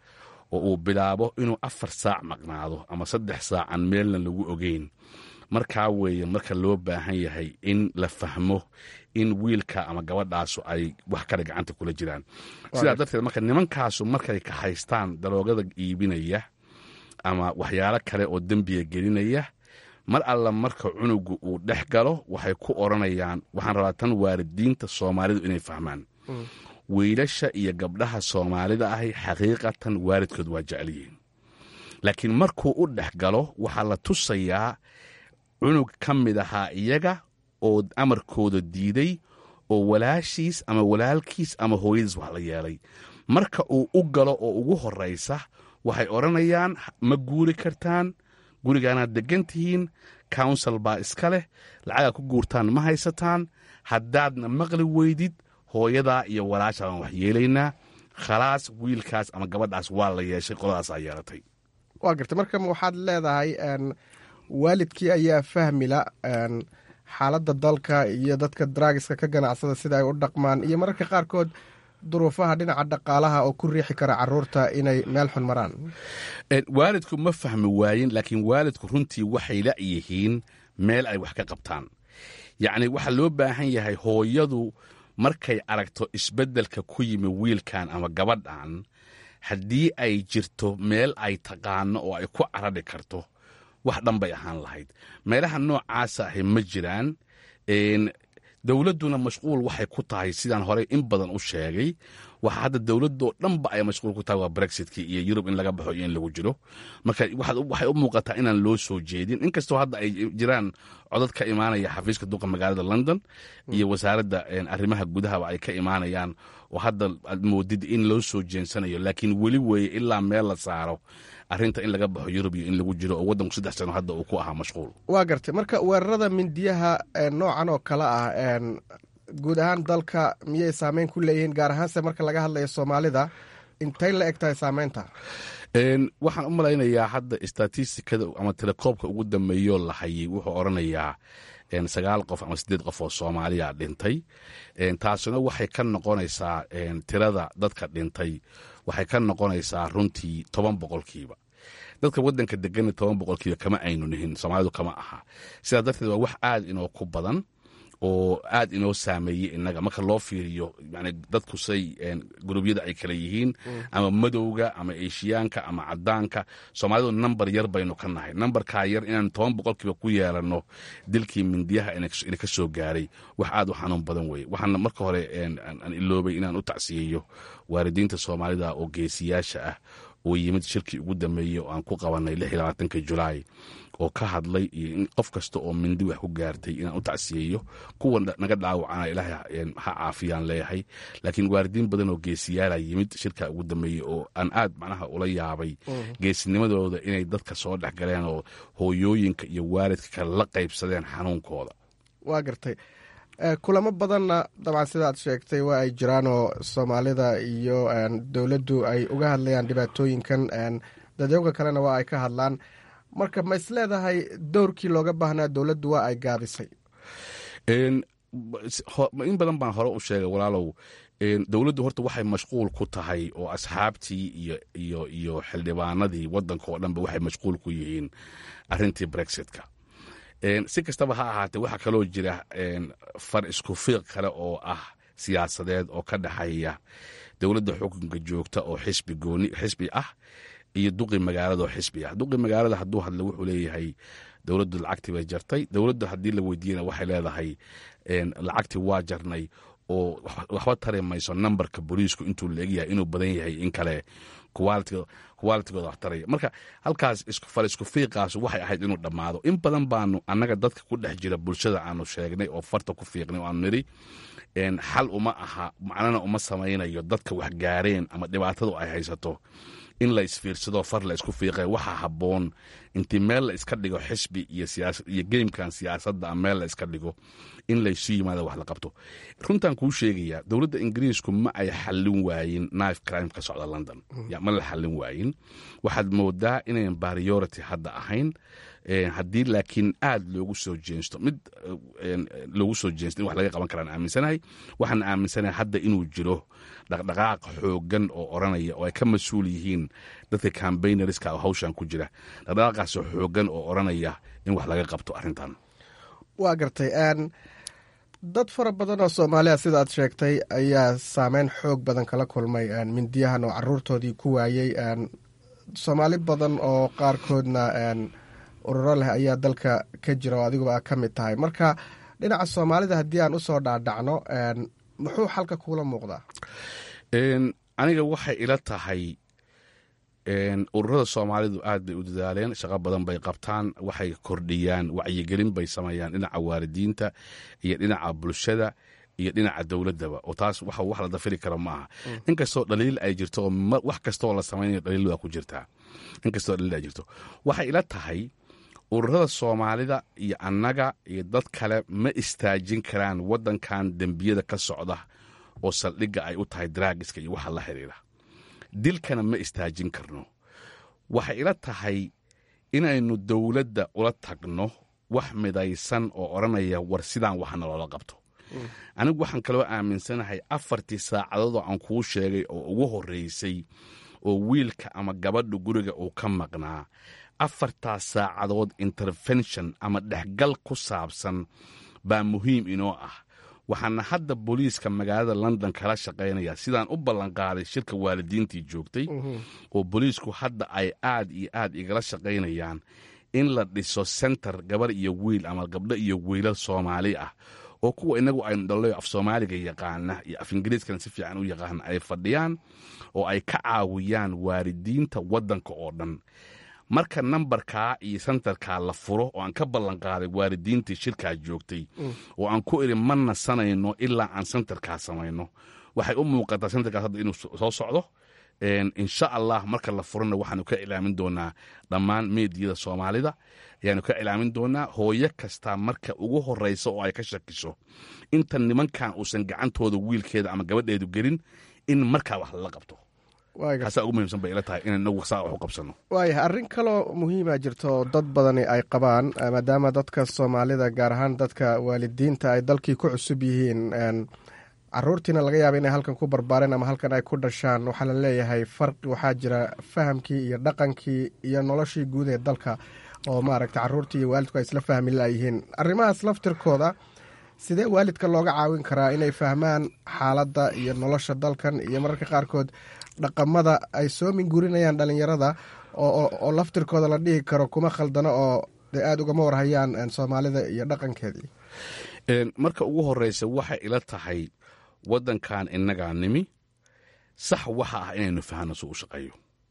oo uu bilaabo inuu afar saac maqnaado ama saddex saac aan meelna lagu ogeyn markaa weeye marka loo baahan yahay in la fahmo in wiilka ama gabadhaasu ay wax kale gacanta kula jiraan sidaa darteed marka nimankaasu markay kahaystaan daroogada iibinaya ama waxyaalo kale oo dembiga gelinaya mar alla marka cunugu uu dhex galo waxay ku odhanayaan waxaan rabaa tan waalidiinta soomaalidu inay fahmaan wiilasha iyo gabdhaha soomaalida ahi xaqiiqatan waalidkood waa jecel yihiin laakiin markuu u dhex galo waxaa la tusayaa cunug ka mid ahaa iyaga oo amarkooda diiday oo walaashiis ama walaalkiis ama hooyadiis wax la yeelay marka uu u galo oo ugu horraysa waxay odhanayaan ma guuri kartaan gurigaanaad deggan tihiin counsel baa iska leh lacagaa ku guurtaan ma haysataan haddaadna maqli weydid hooyadaa iyo walaasha baan wax yeelaynaa khalaas wiilkaas ama gabadhaas waa la yeeshay qoladaasaa yeelatay waa garta marka waxaad leedahay waalidkii ayaa fahmila xaaladda dalka iyo dadka draagiska ka ganacsada sida ay u dhaqmaan iyo mararka qaarkood duruufaha dhinaca dhaqaalaha oo ku riixi kara caruurta inay meel xun maraan waalidku ma fahmi waayin laakiin waalidku runtii waxay la yihiin meel ay wax ka qabtaan yacni waxaa loo baahan yahay hooyadu markay aragto isbeddelka ku yimi wiilkan ama gabadhan haddii ay jirto meel ay taqaano oo ay ku caradhi karto wax dhan bay ahaan lahayd meelaha noocaasa ahi ma jiraan dowladduna mashquul waxay ku tahay sidaan horey in badan u sheegay waxa hadda dowladoo dhanba ay mashquul ku tahay waa brexitkii iyo yurub in laga baxo iyo in lagu jiro marka waxay u muuqataa inaan loo soo jeedin inkastoo hadda ay jiraan codad ka imaanaya xafiiska duqa magaalada london iyo wasaaradda arrimaha gudahaba ay ka imaanayaan oo hadda aad moodid in loo soo jeensanayo laakiin weli weeye ilaa meel la saaro arrinta in laga baxo yurub iyo in lagu jiro oo waddanku saddex sano hadda uu ku ahaa mashquul waa gartay marka weerarada mindiyaha noocan oo kale ah guud ahaan dalka miyay saameyn ku leeyihiin gaar ahaanse marka laga hadlayo soomaalida intay la eg tahay saameynta waxaan u malaynayaa hadda statistikada ama telekoobka ugu dambeeyoo la hayay wuxuu odhanayaa sagaal qof ama siddeed qof oo soomaaliya dhintay taasina waxay ka noqonaysaa tirada dadka dhintay waxay ka noqonaysaa runtii toban boqolkiiba dadka waddanka degana toban boqolkiiba kama aynu nihin soomaalidu kama aha sidaa darteed waa wax aad inoo ku badan oo aad inoo saameeyey innaga marka loo fiiriyo yani dadku say gurubyada ay kala yihiin ama madowga ama eshiyaanka ama cadaanka soomaalidu namber yar baynu ka nahay nambarkaa yar inaan toban boqolkiiba ku yeelanno dilkii mindiyaha ina ka soo gaaray wax aad u xanuun badan weeye waxaana marka hore aan iloobay inaan u tacsiyeeyo waalidiinta soomaalida oo geesiyaasha ah oo yimid shirkii ugu dambeeyey oo aan ku qabanay ka julaay oo ka hadlay iyo in qof kasta oo mindi wax ku gaartay inaan u tacsiyeeyo kuwa naga dhaawacana ilaahay ha caafiyaan leeyahay laakiin waalidiin badan oo geesiyaala yimid shirka ugu dambeeyey oo aan aad macnaha ula yaabay geesinimadooda inay dadka soo dhex galeen oo hooyooyinka iyo waalidka kale la qaybsadeen xanuunkooda waa gartay kulamo badanna dabcan sidaad sheegtay waa ay jiraan oo soomaalida iyo dowladdu ay uga hadlayaan dhibaatooyinkan dadyoga kalena waa ay ka hadlaan marka ma is leedahay dowrkii looga baahnaa dowladdu waa ay gaabisay in badan baan hore u sheegay walaalow dowladdu horta waxay mashquul ku tahay oo asxaabtii iyo iyo iyo xildhibaanadii waddanka oo dhanba waxay mashquul ku yihiin arrintii brexitka si kastaba ha ahaatee waxaa kaloo jira far isku fiiq kale oo ah siyaasadeed oo ka dhexeeya dowladda xukunka joogta oo xisbi gooni xisbi ah iyo duqi magaalada oo xisbi ah duqi magaalada hadduu hadlo wuxuu leeyahay dowladdu lacagtii bay jartay dowladdu haddii la weydiiyana waxay leedahay lacagtii waa jarnay oo waxba tari mayso nambarka booliisku intuu la egyahay inuu badan yahay in kale kuwaalitigooda wax taraya marka halkaas fal isku fiiqaas waxay ahayd inuu dhammaado in badan baanu annaga dadka ku dhex jira bulshada aanu sheegnay oo farta ku fiiqnay oo aanu nidhi xal uma aha macnana uma samaynayo dadka wax gaareen ama dhibaatadu ay haysato in la isfiirsado far la isku fiiqe waxaa habboon intii meel la iska dhigo xisbi iyo geymkan siyaasadda meel la iska dhigo in laysu yimaado wax la qabto runtaan kuu sheegayaa dowladda ingiriisku ma ay xallin waayin knife crime ka socda london ma la xallin waayin waxaad moodaa inayn bariority hadda ahayn haddii laakiin aad loogu soo jeensto mid loogu soo jeensto in wax laga qaban karaan aaminsanahay waxaan aaminsanahay hadda inuu jiro dhaqdhaqaaq xoogan oo oranaya oo ay ka mas-uul yihiin dadka cambaynariska oo hawshan ku jira dhaqdhaqaaqaasoo xoogan oo oranaya in wax laga qabto arrintan waa gartay dad fara badan oo soomaaliya sida aad sheegtay ayaa saameyn xoog badan kala kulmay mindiyahan oo caruurtoodii ku waayey soomaali badan oo qaarkoodna ururo leh ayaa dalka ka jira oo adiguba a ka mid tahay marka dhinaca soomaalida haddii aan usoo dhaadhacno muxuu xalka kuula muuqdaa aniga waxay ila tahay ururada soomaalidu aad bay u dadaaleen shaqo badan bay qabtaan waxay kordhiyaan wacyigelin bay sameeyaan dhinaca waalidiinta iyo dhinaca bulshada iyo dhinaca dowladaba oo taas wax la dafiri kara ma aha inkastoo dhaliil ay jirto oo wax kastoo la samaynayo dhaliil waa ku jirtaa inkastoo dhaliil ay jirto waxay ila tahay ururada soomaalida iyo annaga iyo dad kale ma istaajin karaan waddankan dembiyada ka socda oo saldhigga ay u tahay daraagiska iyo waxa la xidhiira dilkana ma istaajin karno waxay ila tahay inaynu dowladda ula tagno wax midaysan oo odhanaya war sidaan waxna loola qabto anigu waxaan kaloo aaminsanahay afartii saacadoodoo aan kuu sheegay oo ugu horreysay oo wiilka ama gabadha guriga uu ka maqnaa afartaas saacadood intervention ama dhexgal ku saabsan baa muhiim inoo ah waxaana hadda booliiska magaalada london kala shaqaynaya sidaan u ballanqaaday shirka waalidiintii joogtay oo booliisku hadda ay aad iyo aad igala shaqaynayaan in la dhiso senter gabar iyo wiil ama gabdho iyo wiilal soomaali ah oo kuwa inagu aynu dhallo af soomaaliga yaqaana iyo af ingiriiskana si fiican u yaqaana ay fadhiyaan oo ay ka caawiyaan waalidiinta waddanka oo dhan marka nambarkaa iyo sentarkaa la furo oo aan ka ballanqaaday waalidiintii shirkaa joogtay oo aan ku idhi ma nasanayno ilaa aan sentarkaa samayno waxay u muuqataa sentarkaas hadda inuu soo socdo insha allah marka la furana waxaanu ka ilaamin doonaa dhammaan meediyada soomaalida ayaanu ka ilaamin doonaa hooyo kasta marka ugu horeysa oo ay ka shakiso inta nimankan uusan gacantooda wiilkeeda ama gabadheedu gelin in markaa wax lala qabto kaasaa ugu muhiimsan bay ila tahay inaan inagu saa wax u qabsano waayahay arrin kaloo muhiima jirto oo dad badani ay qabaan maadaama dadka soomaalida gaar ahaan dadka waalidiinta ay dalkii ku cusub yihiin caruurtiina laga yaaba inay halkan ku barbaareen ama halkan ay ku dhashaan waxaa la leeyahay farqi waxaa jira fahamkii iyo dhaqankii iyo noloshii guud ee dalka oo maaragta caruurtii iyo waalidku ay isla fahmi layihiin arrimahaas laftirkooda sidee waalidka looga caawin karaa inay fahmaan xaaladda iyo nolosha dalkan iyo mararka qaarkood dhaqamada ay soo mingurinayaan dhalinyarada oo laftirkooda la dhihi karo kuma khaldano oo dee aada ugama warhayaan soomaalida iyo dhaqankeedii marka ugu horeysa waxay ila tahay waddankan innagaa nimi sax waxa ah inaynu fahanno si u shaqeeyo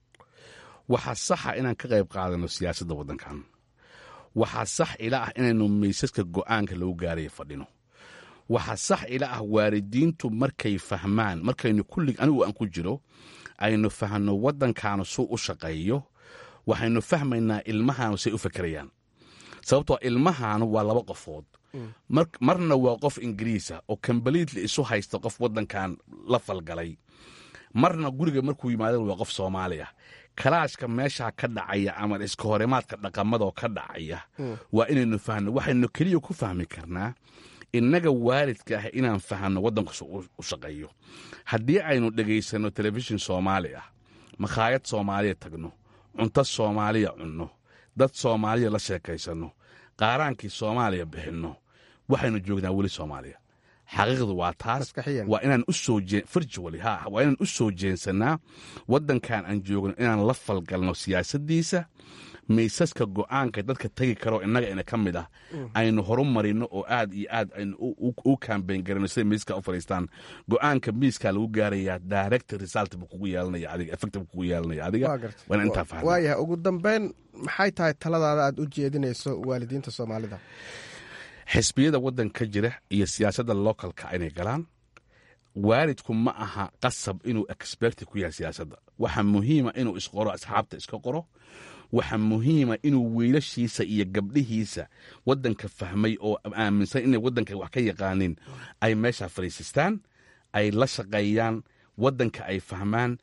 waxaa saxa inaan ka qayb qaadano siyaasadda waddankan waxaa sax ila ah inaynu maysaska go'aanka lagu gaaraya fadhino waxaa sax ila ah waalidiintu markay fahmaan markaynu kullig anigu aan ku jiro aynu fahanno waddankaanu suu u shaqeeyo waxaynu fahmaynaa ilmahaanu say u fakerayaan sababtoo ilmahaanu waa laba qofood marna waa qof ingiriisa oo kambaliidli isu haysta qof waddankan la falgalay marna guriga markuu yimaadana waa qof soomaali ah kalaashka meeshaa ka dhacaya ama iska horimaadka dhaqamadoo ka dhacaya waa inaynu fahno waxaynu keliya ku fahmi karnaa innaga waalidka ah inaan fahanno waddankasu u shaqeeyo haddii aynu dhegaysanno telefishin soomaali ah makhaayad soomaaliya tagno cunto soomaaliya cunno dad soomaaliya la sheekaysanno qaaraankii soomaaliya bixinno waxaynu joognaa weli soomaaliya xaqiiqdu waa taas waa inaan usoo virtually ha waa inaan u soo jeensannaa waddankan aan joogno inaan la falgalno siyaasaddiisa maysaska go'aanka dadka tegi karoo innaga ina ka mid ah aynu horu marino oo aad iyo aad aynu u kambayn garano siday miiska u fadhiistaan go'aanka miiskaa lagu gaarayaa direct result buu kugu yeelanaya adiga effect buu kugu yeelanaya adiga waa inaan intaa fahna waayahay ugu dambeyn maxay tahay taladaada aad u jeedinayso waalidiinta soomaalida xisbiyada waddanka jira iyo siyaasadda localka inay galaan waalidku ma aha qasab inuu experti ku yahay siyaasadda waxaa muhiima inuu isqoro asxaabta iska qoro waxaa muhiima inuu wiilashiisa iyo gabdhihiisa waddanka fahmay oo aaminsan inay waddanka wax ka yaqaanin ay meeshaa fadhiisistaan ay la shaqeeyaan waddanka ay fahmaan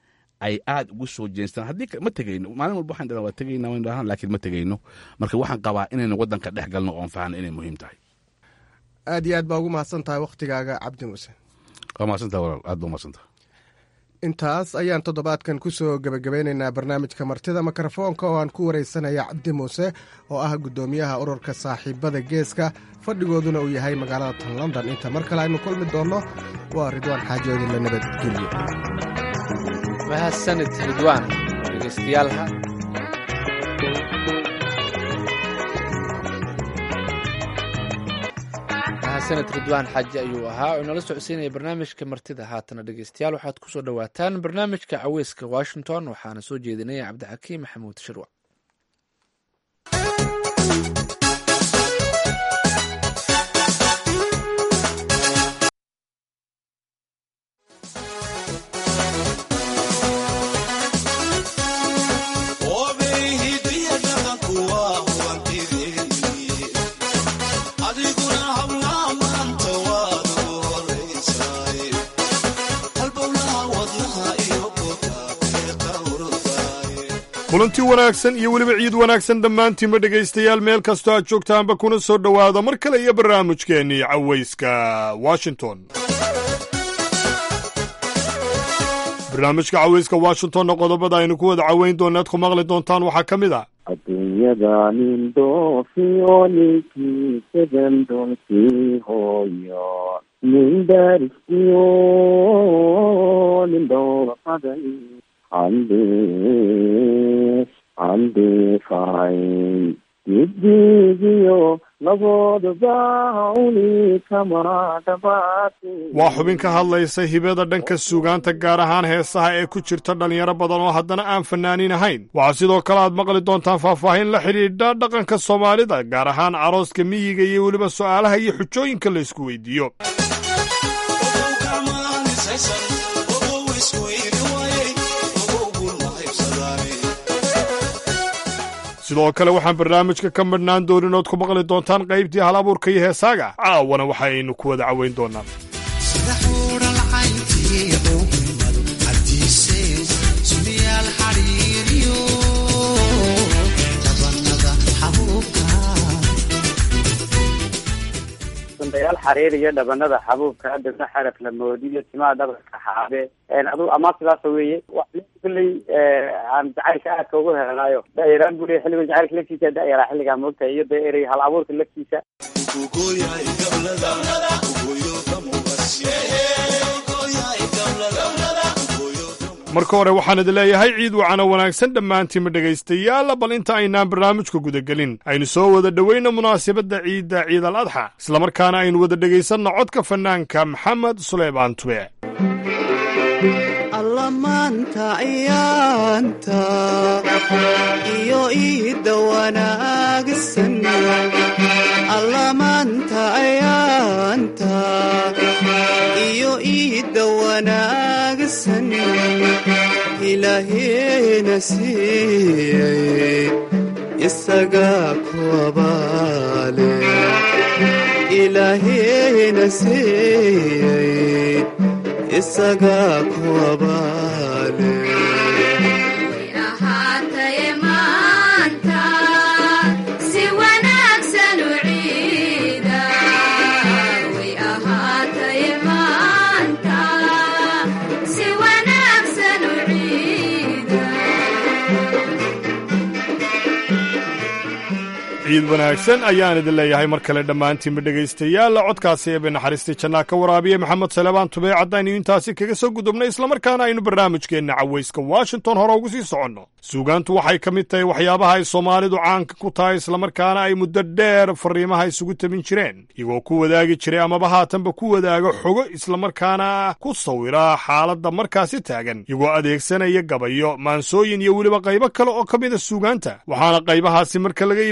ay aad ugu soo jeenstaan haddii ma tegayno maalin walba waxaan dhahnaa waa tegayna waan dhahnaa laakiin ma tegayno marka waxaan qabaa inaynu waddanka dhex galno oon fahanno inay muhiim tahay aad iyo aad baa ugu mahadsan tahay wakhtigaaga cabdi muuse waa mahadsantaha walaal aad baa mahadsantaha intaas ayaan toddobaadkan ku soo gebagabeynaynaa barnaamijka martida mikrofoonka oo aan ku waraysanaya cabdi muuse oo ah guddoomiyaha ururka saaxiibada geeska fadhigooduna uu yahay magaalada tan london inta mar kale aynu kulmi doonno waa ridwaan xaajoodin la nabadgelyo mahadsanid ridwaan dhegeystayaal mahadsanid ridwaan xaaji ayuu ahaa oo inala socodsiinaya barnaamijka martida haatana dhegeystayaal waxaad ku soo dhowaataan barnaamijka caweyska washington waxaana soo jeedinaya cabdixakiim maxamuud shirwac kulanti wanaagsan iyo weliba ciid wanaagsan dhammaantiinba dhegaystayaal meel kastoo aad joogtaanba kuna soo dhowaada mar kale iyo barnaamijkeennii cawayska washington barnaamijka cawayska washingtonna qodobada aynu ku wada caweyn doonaad ku maqli doontaan waxaa ka mid a adduunyada nin dhoofiyo ninkiisadan doolkii hooyo nin daariskiyo nin dhowrqaday hande handefay dibdigiyo labooduba uni kama dhabaate waa xubin ka hadlaysa hibada dhanka suugaanta gaar ahaan heesaha ee ku jirta dhallinyaro badan oo haddana aan fanaaniin ahayn waxaa sidoo kale aad maqli doontaan faahfaahin la xidhiidha dhaqanka soomaalida gaar ahaan carooska miyiga iyo weliba su'aalaha iyo xujooyinka la isku weydiiyo sidoo kale waxaan barnaamijka ka madhnaan doonin ood ku maqli doontaan qaybtii hal abuurka iyo heesaaga caawana waxa aynu ku wada caweyn doonaa dayaal xariir iyo dhabanada xabuubka adabna xaraf la moodiyo timaha dhabarka xaabe adu amaa sidaas weeye kulley aan jacaylka aadka ugu helanaayo dayaraan buu leey xilliga jacaylka laftiisa dayaraa xilligaa moogtahay iyo dee erey hal abuurka laftiisa marka hore waxaan idin leeyahay ciid wacana wanaagsan dhammaantiinma dhegaystayaal bal inta aynaan barnaamijka gudagelin aynu soo wada dhoweyna munaasabadda ciidda ciid al adxa islamarkaana aynu wada dhegaysanno codka fanaanka maxamed suleymaan tube allamaanta ayaanta iyo iidda wanaagsan allamaanta ayaanta iyo iidda wanaagsan ilaaheena siiyey isagaa ku abaale ilaaheena siiyey isagaa ku abaale ciid wanaagsan ayaan idin leeyahay mar kale dhammaantiinba dhegaystayaal codkaasi eebe naxariistii jannaa ka waraabiye maxamed salebaan tubee caddaynu intaasi kaga soo gudubnay islamarkaana aynu barnaamijkeenna cawayska washington hore ugu sii soconno suugaantu waxay ka mid tahay waxyaabaha ay soomaalidu caanka ku tahay islamarkaana ay muddo dheer fariimaha isugu tabin jireen iyagoo ku wadaagi jiray amaba haatanba ku wadaaga xogo islamarkaana ku sawira xaaladda markaasi taagan iyagoo adeegsanaya gabayo maansooyin iyo weliba qaybo kale oo ka mida suugaanta waxaana qaybahaasi marka laga yimaado sidoo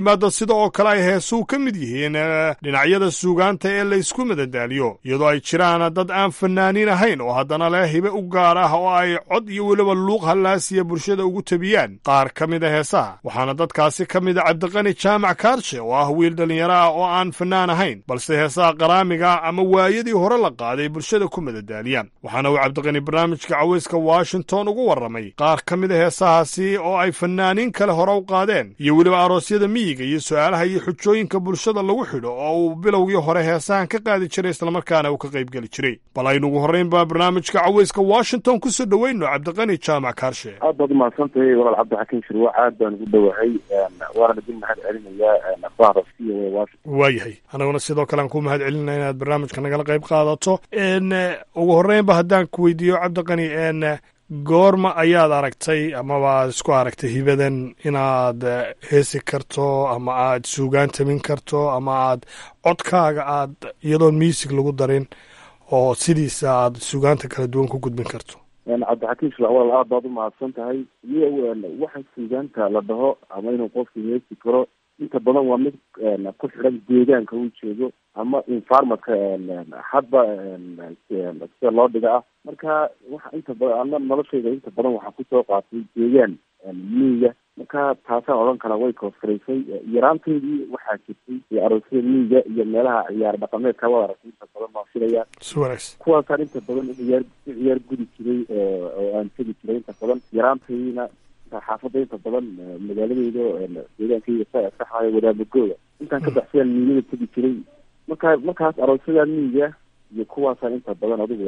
sida oo kale ay heesuu ka mid yihiin dhinacyada suugaanta ee laysku madadaaliyo iyadoo ay jiraan dad aan fanaaniin ahayn oo haddana leh hibe u gaar ah oo ay cod iyo weliba luuq hallaasiya bulshada ugu tabiyaan qaar ka mid a heesaha waxaana dadkaasi ka mid a cabdiqani jaamac kaarshe oo ah wiil dhallinyaro ah oo aan fanaan ahayn balse heesaha qaraamiga ama waayadii hore la qaaday bulshada ku madadaaliya waxaana uu cabdiqani barnaamijka caweyska washington ugu warramay qaar ka mid a heesahaasi oo ay fanaaniin kale hore u qaadeen iyo weliba aroosyada miyiga iyo su'aalaha iyo xujooyinka bulshada lagu xidho oo uu bilowgii hore heesahan ka qaadi jiray islamarkaana uu ka qaybgeli jiray bal aynu ugu horrayn baa barnaamijka caweyska washington kusoo dhoweyno cabdiqani jaamac kaarshe aad baad umahadsantahay walaal cabdixakiin shirwa aad baan ugu dhowahay waana idin mahad celinayaa akhbaarda c o a washington waayahay anaguna sidoo kale aan ku mahad celinaya inaad barnaamijka nagala qayb qaadato ugu horreynba haddaan ku weydiiyo cabdiqani goorma ayaad aragtay amaba aad isku aragtay hibadan inaad heesi karto ama aad suugaan tamin karto ama aad codkaaga aad iyadoon miisig lagu darin oo sidiisa aad suugaanta kala duwan ku gudbin karto cabdixakiin shirwa walaal aad baad umahadsan tahay iyo waxa suugaanta la dhaho ama inuu qofku heesi karo inta badan waa mid ku xidhan deegaanka uu jeedo ama environmentka hadba sida loo dhiga ah marka waxa inta badan ana noloshayda inta badan waxaa kusoo qaatay deegaan miyiga marka taasaan odhan kala way koosfaraysay yaraanteydii waxaa jirtay iyo aroosyada miyiga iyo meelaha ciyaar dhaqameedka wada aragtay inta badan baan filaya si wanaagsan kuwaasaan inta badan ciyaar ciyaar gudi jiray oo aan tegi jiray inta badan yaraantaydiina xaafadda inta badan magaaladeyda deegaankayga saxaaya wadaamagooda intaan ka baxsayaan miyada tegi jiray marka markaas aroosyada miyiga iyo kuwaasaan inta badan adigu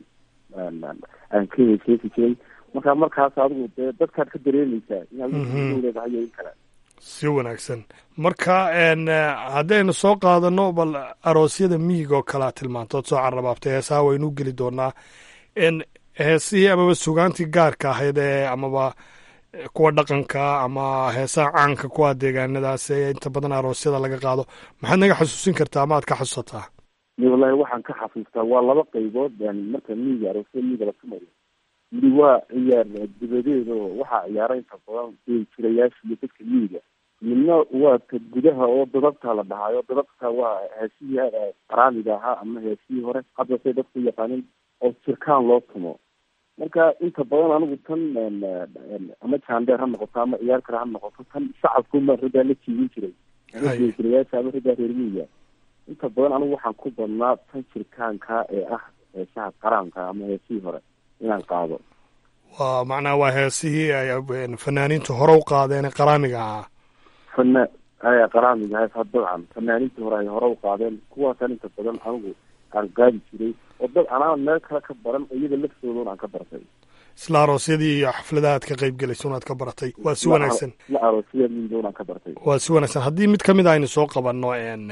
aan ka heeseesi jiray marka markaas adigu dee dadkaad ka dareemaysaa inaad leedahay iyo in kale si wanaagsan marka haddaynu soo qaadano bal aroosyada miyiga oo kale aad tilmaantood soo carrabaabtay heesaha waynu geli doonaa heesihii amaba sugaantii gaarka ahayd ee amaba kuwa dhaqanka ama heesaha caanka kuwa deegaanadaas ee inta badan aroosyada laga qaado maxaad naga xasuusin kartaa ama aad ka xasuusataa wallahi waxaan ka xasuustaa waa laba qaybood marka miyiga aroosyada miyiga la tumayo midi waa ciyaar dibadeed oo waxaa ciyaara inta badan jirayaasha iyo dadka miyiga midna waa ka gudaha oo dadabta la dhahaayo dadabta waa heesihii qaraamiga ahaa ama heesihii hore hadda say dadku yaqaanin oo jirkaan loo tumo marka inta badan anigu tan ama jaandheer ha noqoto ama ciyaar kale ha noqoto tan shacabkuma raggaa la jiibin jiray jirayaasha ama raggaa reer miyiga inta badan anigu waxaan ku badnaa tan jirkaanka ee ah heesaha qaraanka ama heesihii hore inaan qaado waa macnaha waa heesihii ay fanaaniinta hore u qaadeen ee qaraamiga ahaa fana qaraamiga ha dabcan fanaaniintii hore ay hore u qaadeen kuwaasaan inta badan anigu aan qaadi jiray oo dad anaa meel kale ka baran iyada laftoodan aan ka bartay isla aroosyadii iyo xafladaha aad ka qayb gelaysa unaad ka baratay waa si wanaagsan isla aroosyada midoon aan ka bartay waa si wanaagsan haddii mid kamid a aynu soo qabanno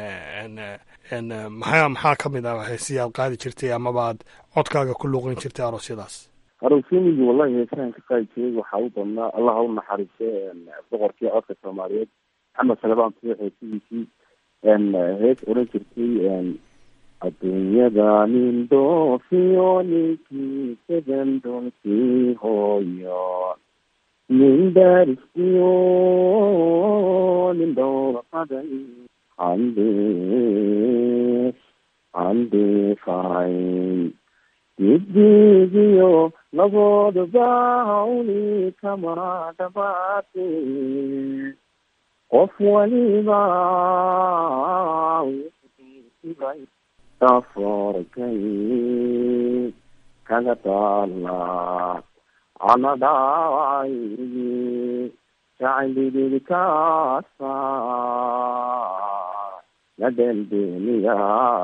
maxaa maxaa kamid ah heesihii aad qaadi jirtay amaba aad codkaaga ku luuqin jirtay aroosyadaas aroosyamiga wallahi heesahan ka qaadi jiray waxaa u badnaa allah ha u naxariisto boqorkii codka soomaaliyeed maxamed salebaan tuux heesihiisii hees oran jirtay adduunyada nin doofiyo ninkii sedan doolkii hooyo nin daariskiyo nin dhowrqaday andis andifayn didigiyo labooduba hawli kama dhabaate qof waliba safarkay kaga taala anadhaay jacaylididkaasa la dheldeeniya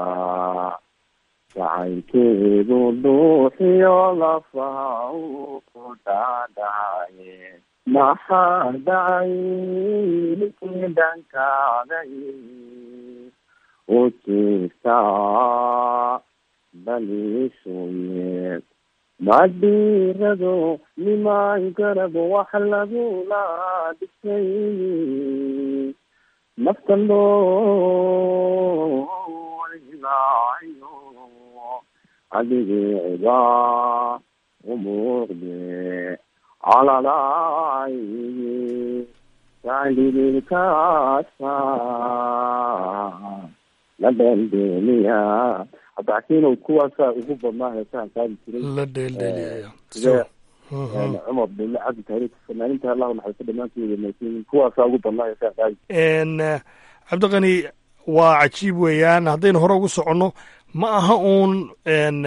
jacaylkeedu dhuuxiyo lafaha u ku dhaadhaye maxaa dhacay ninkii dhankaaday u jiiftaa baliisuye madhiirado nimaan garab wax lagula dhisay naftan loolilaayo adigiciba u muuqde calalaay jaclidinkaasa la dheeldheeliya cabdixakiinow kuwaasaa ugu badnaa heesahan qaadi jiray la dheeldheeliyaya sidee cumar bille cabdi taariik fanaaninta allahu naxariisto dhammaantood wanaagsan kuwaasaa ugu badnaa heesahan qaadi n cabdiqani waa cajiib weeyaan haddaynu hore ugu soconno ma aha uun n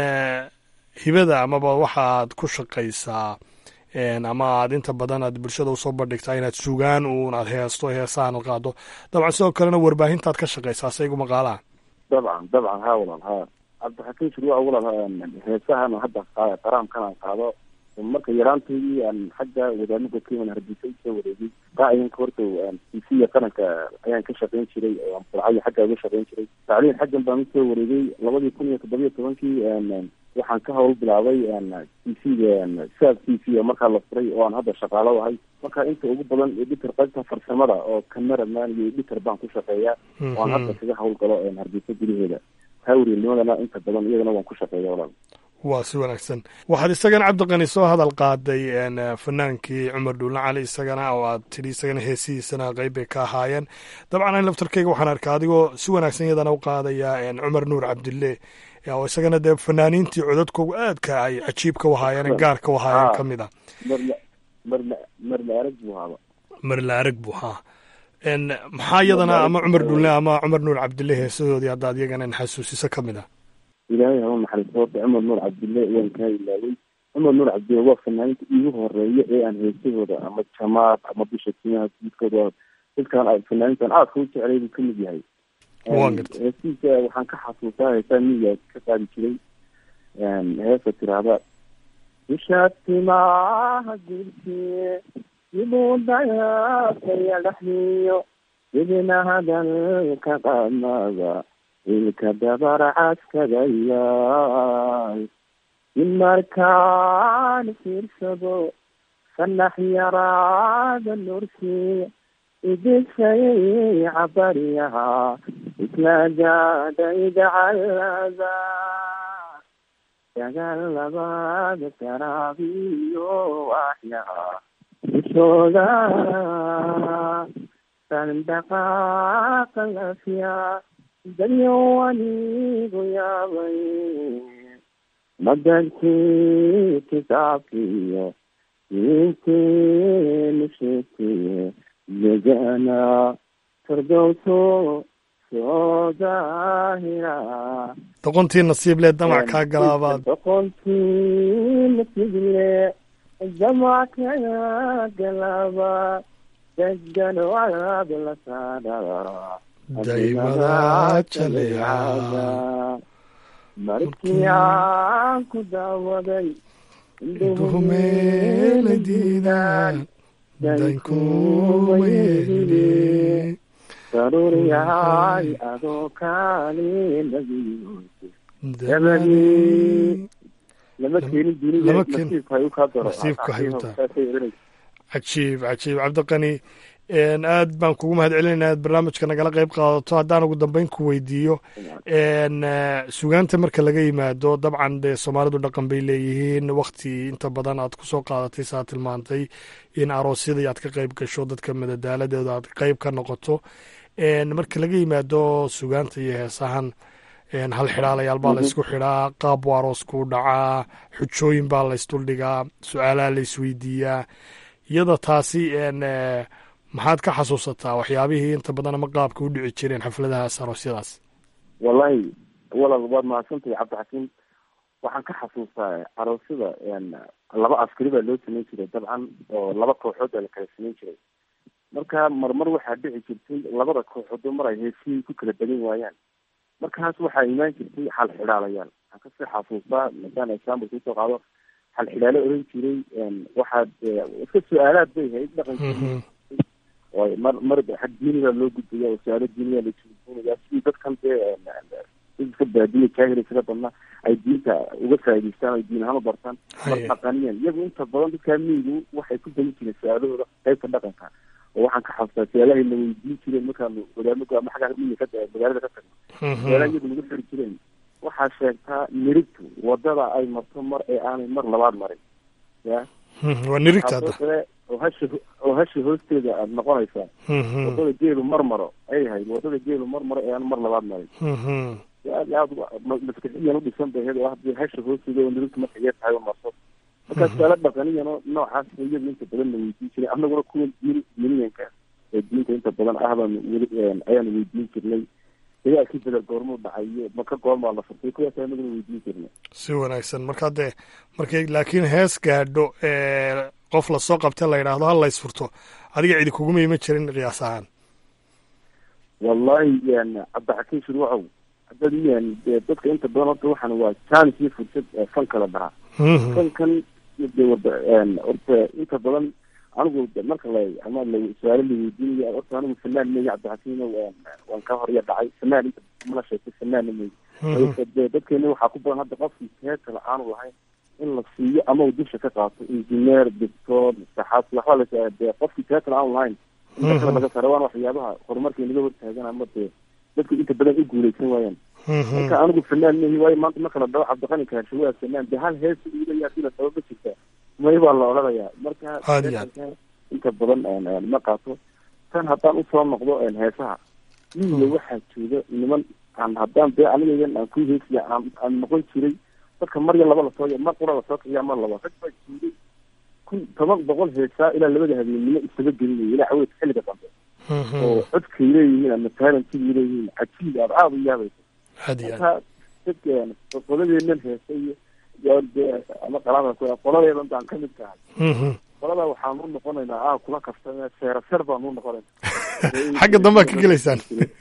hibada amaba waxaad ku shaqaysaa ama aad inta badan aad bulshada usoo bandhigtaa inaad sugaan uun aad heesto heesahan ad qaado dabcan sidoo kalena warbaahintaad ka shaqaysaa saygu maqaalaha dabcan dabcan ha walaal ha cabdixakiin shirwa walaal heesahan hadda qaraamkan aan qaado marka yaraantaydii aan xagga wadaamo godkeyman hargeysa usoo wareegay qaacidanka horta tisiya qaranka ayaan ka shaqayn jiray oo burcayo xagga uga shaqayn jiray tacliin xaggan baan usoo wareegay labadii kun iyo toddobiyo tobankii waxaan ka hawl bilaabay t c-ga saab t c oo markaa la furay oo aan hadda shaqaalo ahay marka inta ugu badan editor qaybta farsamada oo cameraman iyo editor baan ku shaqeeyaa oo aan hadda kaga hawl galo hargeysa gudaheeda hawrinimadana inta badan iyadana waan ku shaqeeya walaal waa si wanaagsan waxaad isagana cabdiqani soo hadal qaaday fanaankii cumar dhuulna cali isagana oo aad tidhi isagana heesihiisana qeyb bay ka ahaayeen dabcan an laftarkeyga waxaan arkaa adigoo si wanaagsan iyadana u qaadaya cumar nuur cabdille oo isagana dee fanaaniintii codadkoogu aadka ay cajiibka u ahaayeen gaarka u ahaayeen ka mid a marla marla marla arag buu haaba marla arag buu haa maxaa iyadana ama cumar dhuulne ama cumar nuur cabdille heesadoodii haddaad iyagana xasuusiso ka mid a ilaahay haba naxariisto horta cumar nuur cabdille waan kaa ilaaway cumar nuur cabdille waa fanaaninta iigu horeeya ee aan heesahooda ama jamaad ama bisha timaha guudkooda dadkaan fanaanintan aadka u jeclay buu kamid yahay heesihiisa waxaan ka xasuustaa heesaa miyiga ka qaadi jiray heesa tiraahda bisha timaha guudkee siduu dayaasaya dhexdiyo sidina hadalka qamada ilka dabar caskadayaay in markaan fiirsado fanax yaraada nurkii idisayay cabaryaha isla gaadhaydacalada dagaal labaad garaabiyo waxyaha ishooda sandaqaaqa lafya dadyo anigu yaabay madalkii kitaabkiiyo diinteenu sheegtay yagana fardowso soo daahira doqontii nasiib le damac kaa galaabaad doqontii nasiible damac kaa galaaba degan waad la saadhaa daymada jaleecada markii aan ku daawaday duhumeela diidaan dankuma yeelile daruuriyahay adoo kaali nabiyo dabadii lama keenin dunida lama keen- nasiibka ay u kaa daro nasiibka hay u tahay. saasay oranaysa cajiib cajiib cabdiqani aad baan kugu mahad celinayna aad barnaamijka nagala qayb qaadato haddaan ugu dambeyn ku weydiiyo sugaanta marka laga yimaado dabcan dee soomaalidu dhaqan bay leeyihiin wakti inta badan aad kusoo qaadatay saa tilmaantay in aroosyadii aad ka qayb gasho dadka madadaaladeeda aad qayb ka noqoto marka laga yimaado sugaanta iyo heesahan hal xidhaalayaal baa la ysku xidhaa qaab buu aroosku dhacaa xujooyin baa la ysduldhigaa su-aalaha la isweydiiyaa iyada taasi maxaad ka xasuusataa waxyaabihii inta badan ama qaabka u dhici jireen xafladahaas aroosyadaas wallahi walal waad mahadsantahay cabdixakiim waxaan ka xasuustaa aroosyada laba askari baa loo samayn jiray dabcan oo laba kooxood baa la kala samayn jiray marka marmar waxaa dhici jirtay labada kooxood mar ay heesihii ku kala badan waayaan markaas waxaa imaan jirtay xal xidhaalayaal waxaan kasii xasuustaa masalan example kusoo qaado xal xidhaalo oran jiray waxaad iska su-aalaad bay ahayd dhaqankii oo mar mar xag diiniga loo gudbaya oo su-aalo diiniga la jooginaya sidii dadkan dee dadka baadiya jaahili sida badna ay diinta uga faa'idaystaan ay diin ahaan u bartaan mar dhaqaniyan iyagu inta badan dadkaa miyigu waxay ku bani jireen su-aalahooda qaybta dhaqanka oo waxaan ka xasuustaa su-aalahay la weydiin jireen markaanu wadaamagu ama xagga miyiga ka magaalada ka tagno su-aalaha iyagu nagu xiri jireen waxaa sheegtaa nirigtu wadada ay marto mar ee aanay mar labaad marin ya waa nirigta hadda oo hasha oo hasha hoosteeda aad noqonaysaa wadada geelu marmaro ay ahayd wadada geelu marmaro ee aan mar labaad marin aad iyo aad maskaxiyan udhisan bay ahayd oo hadii hasha hoosteeda oo nirigta marka yar tahay marso markaa suaalo dhaqaniyan oo noocaas iyadu inta badan la weydiin jiray annaguna kuwa diin diiniyanka ee diinta inta badan ah baan weli ayaanu weydiin jirnay dagaalkii bada goormuu dhacayo maka goormaa la furtay kuwaas anaguna weydiin jirnay si wanaagsan marka dee markay laakiin hees gaadho qof lasoo qabta la yidhaahdo hal lays furto adiga cidi kuguma ima jirin qiyaas ahaan wallahi cabdixakiin shurwacow hadad dadka inta badan horta waxaan waa jaanis iyo fursad fan kala dhahaa fankan de wada horta inta badan anigu marka la ama la su-aalo la weydiinayo horta anigu fanaan mey cabdixakiin waan ka horya dhacay fanaan inta mala sheegtay fanaanna mey de dadkeena waxaa ku badan hadda qofkii heesa la-aanu lahayn in la siiyo ama uu dusha ka qaato engineer doctor saxaas waxba la de qofkii heesa la-aanu lahayn in dadkale laga sara waana waxyaabaha horumarka inaga hortaagan ama dee dadku inta badan u guuleysan waayaan marka anigu fanaan mehi waayo maanta marka la dhaho cabdiqani kaarsho waa fanaan de hal hees ilaya sila sabab ma jirta may baa la odhanayaa marka inta badan ma qaato tan haddaan usoo noqdo heesaha miyiga waxaa jooga niman aan haddaan dee anigagan aan ku heesiya aan aan noqon jiray dadka marya laba lasoo mar qura lasoo kiciya mar laba rag baa joogay kun toban boqol heesaa ilaa labada habeennimo isaga gelinaya ilaa xaweed xilliga dambe oo codkay leeyihiin ama taalantigay leeyihiin cajiib aad aada u yaabaysa marka dadka qoladeenan heesa iyo ama qalaada qoladeedan baan ka mid tahay qolada waxaan u noqonaynaa a kula kaftame seera ser baan u noqonaynaa xagga dambea ka gelaysaan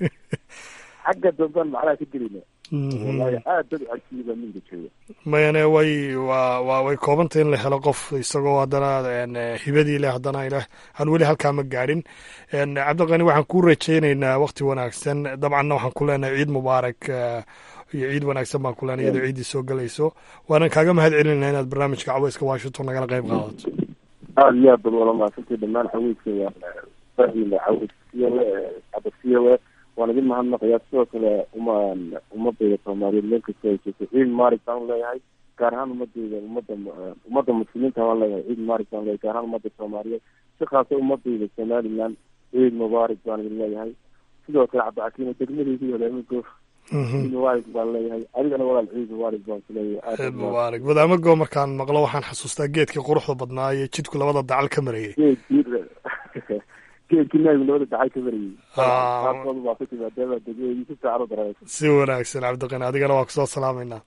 xagga dambean macnaha ka gelayna wallahi aad dad cajiiba minka jooga mayane way wa wa way koobantay in la helo qof isagoo haddana hibadii leh haddana ilah aan weli halkaa ma gaadhin cabdiqani waxaan ku rajaynaynaa wakti wanaagsan dabcanna waxaan ku leenahay ciid mubaarak iyo ciid wanaagsan baan ku leenahay iyadoo ciiddii soo gelayso waanan kaaga mahad celinayna inaad barnaamijka caweyska washington nagala qayb qaadato aada iyo aad bad wala mahadsantay dhammaan caweyska fahila caweys c o a waan idin mahadnaqayaa sidoo kale uma ummadayda soomaaliyeed meel kasta ay joogto ciid maarig baan leeyahay gaar ahaan ummadayda ummadda ummadda muslimiinta baan leeyahay ciid maarig baan leeyahay gaar ahaan ummadda soomaaliyeed si khaasa ummadayda somaliland ciid mubaarig baan idin leeyahay sidoo kale cabdixakiim degmadaydi wadaamago ciid mubaarig baan leeyahay adigana walaal ciid mubaarig baan ku leeyahay ciid mubaarig wadaamago markaan maqlo waxaan xasuustaa geedkii quruxda badnaa iyo jidku labada dacal ka marayay si wanaagsan cabdiqani adigana waa kusoo salaamaynaa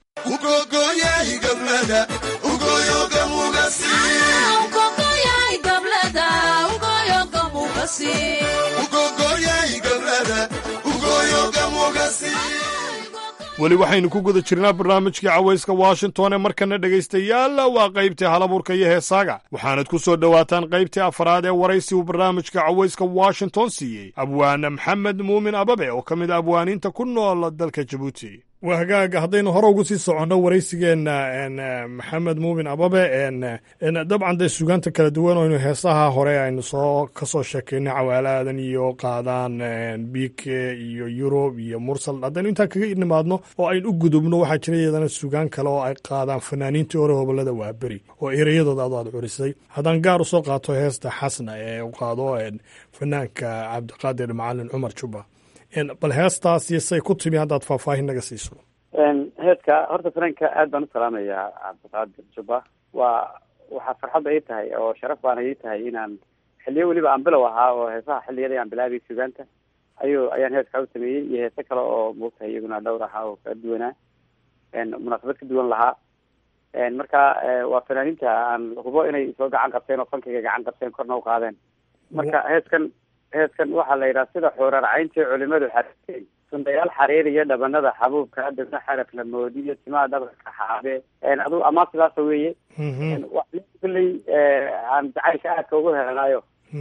weli waxaynu ku guda jirnaa barnaamijkii cawayska washington ee markana dhegaystayaal waa qaybtii halabuurka iyo heesaaga waxaanad ku soo dhowaataan qaybtii afraad ee waraysi uu barnaamijka cawayska washington siiyey abwaane maxamed muumin ababe oo ka mid a abwaaniinta ku nool dalka jabuuti waa hagaaga haddaynu hore ugu sii soconno waraysigeenna maxamed muumin ababe dabcan dee sugaanta kala duwan oynu heesaha hore aynu soo ka soo sheekaynay cawaalaadan iyo qaadaan bike iyo yurub iyo mursal haddaynu intaan kaga nimaadno oo aynu u gudubno waxaa jira iyadana sugaan kale oo ay qaadaan fanaaniintii hore hobolada waaberi oo ereyadooda adu aad curisay haddaan gaar usoo qaato heesta xasna ee u qaado fanaanka cabdiqaadir macalin cumar juba bal heestaas iyo say ku timi haddaad faahfaahin naga siiso heeska horta fanaanka aad baan u salaamayaa cabdiqaadir juba waa waxaa farxadda ii tahay oo sharaf baana ii tahay inaan xiliyo weliba aan bilow ahaa oo heesaha xiliyada aan bilaabay sugaanta ayuu ayaan heeska u sameeyey iyo heese kale oo moogtahay iyaguna dhowr ahaa oo kala duwanaa munaasabad ka duwan lahaa marka waa fanaaniinta aan hubo inay soo gacan qabteen oo fankayga gacan qabteen korna u qaadeen marka heeskan heeskan waxaa la yidhaha sida xuurarcayntii culimadu xariireen sundayaal xariir iyo dhabanada xabuubka dabna xaraf la moodiyo timaha dhabarka xaabe adu amaa sidaasa weeye kulley aan jacaylka aadka ugu helanaayo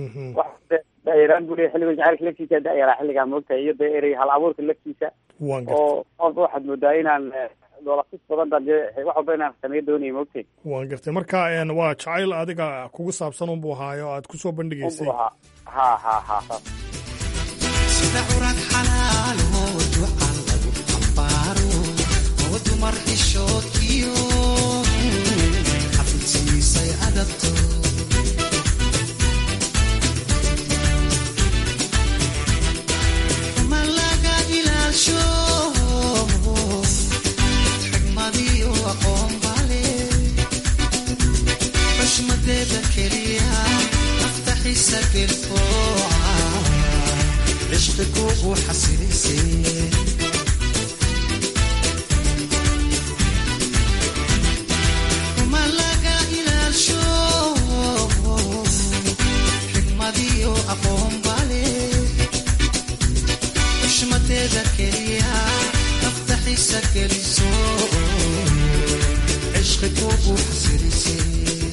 dairaan bu leya xilliga jacaylka laftiisa dayaraa xilligaa moogtahay iyo dee erey hal abuurka laftiisa oo walba waxaad moodaa inaan doolasis badan baan dee wax walba inaan sameyo doonaya moogtay waan gartay marka waa jacayl adiga kugu saabsan unbu ahaayo aad kusoo bandhigaysay ha ha ha sida curad xalaalo ducan lagu xambaaro oo dumar xishoodkiyo xafidsiisay adabto xiisa gelfooca cishqi kugu xasilisay ma laga ilaasho xikmadiyo aqoon bale xushmadeeda keliya nafta xiisa geliso cishqi kugu xasilisay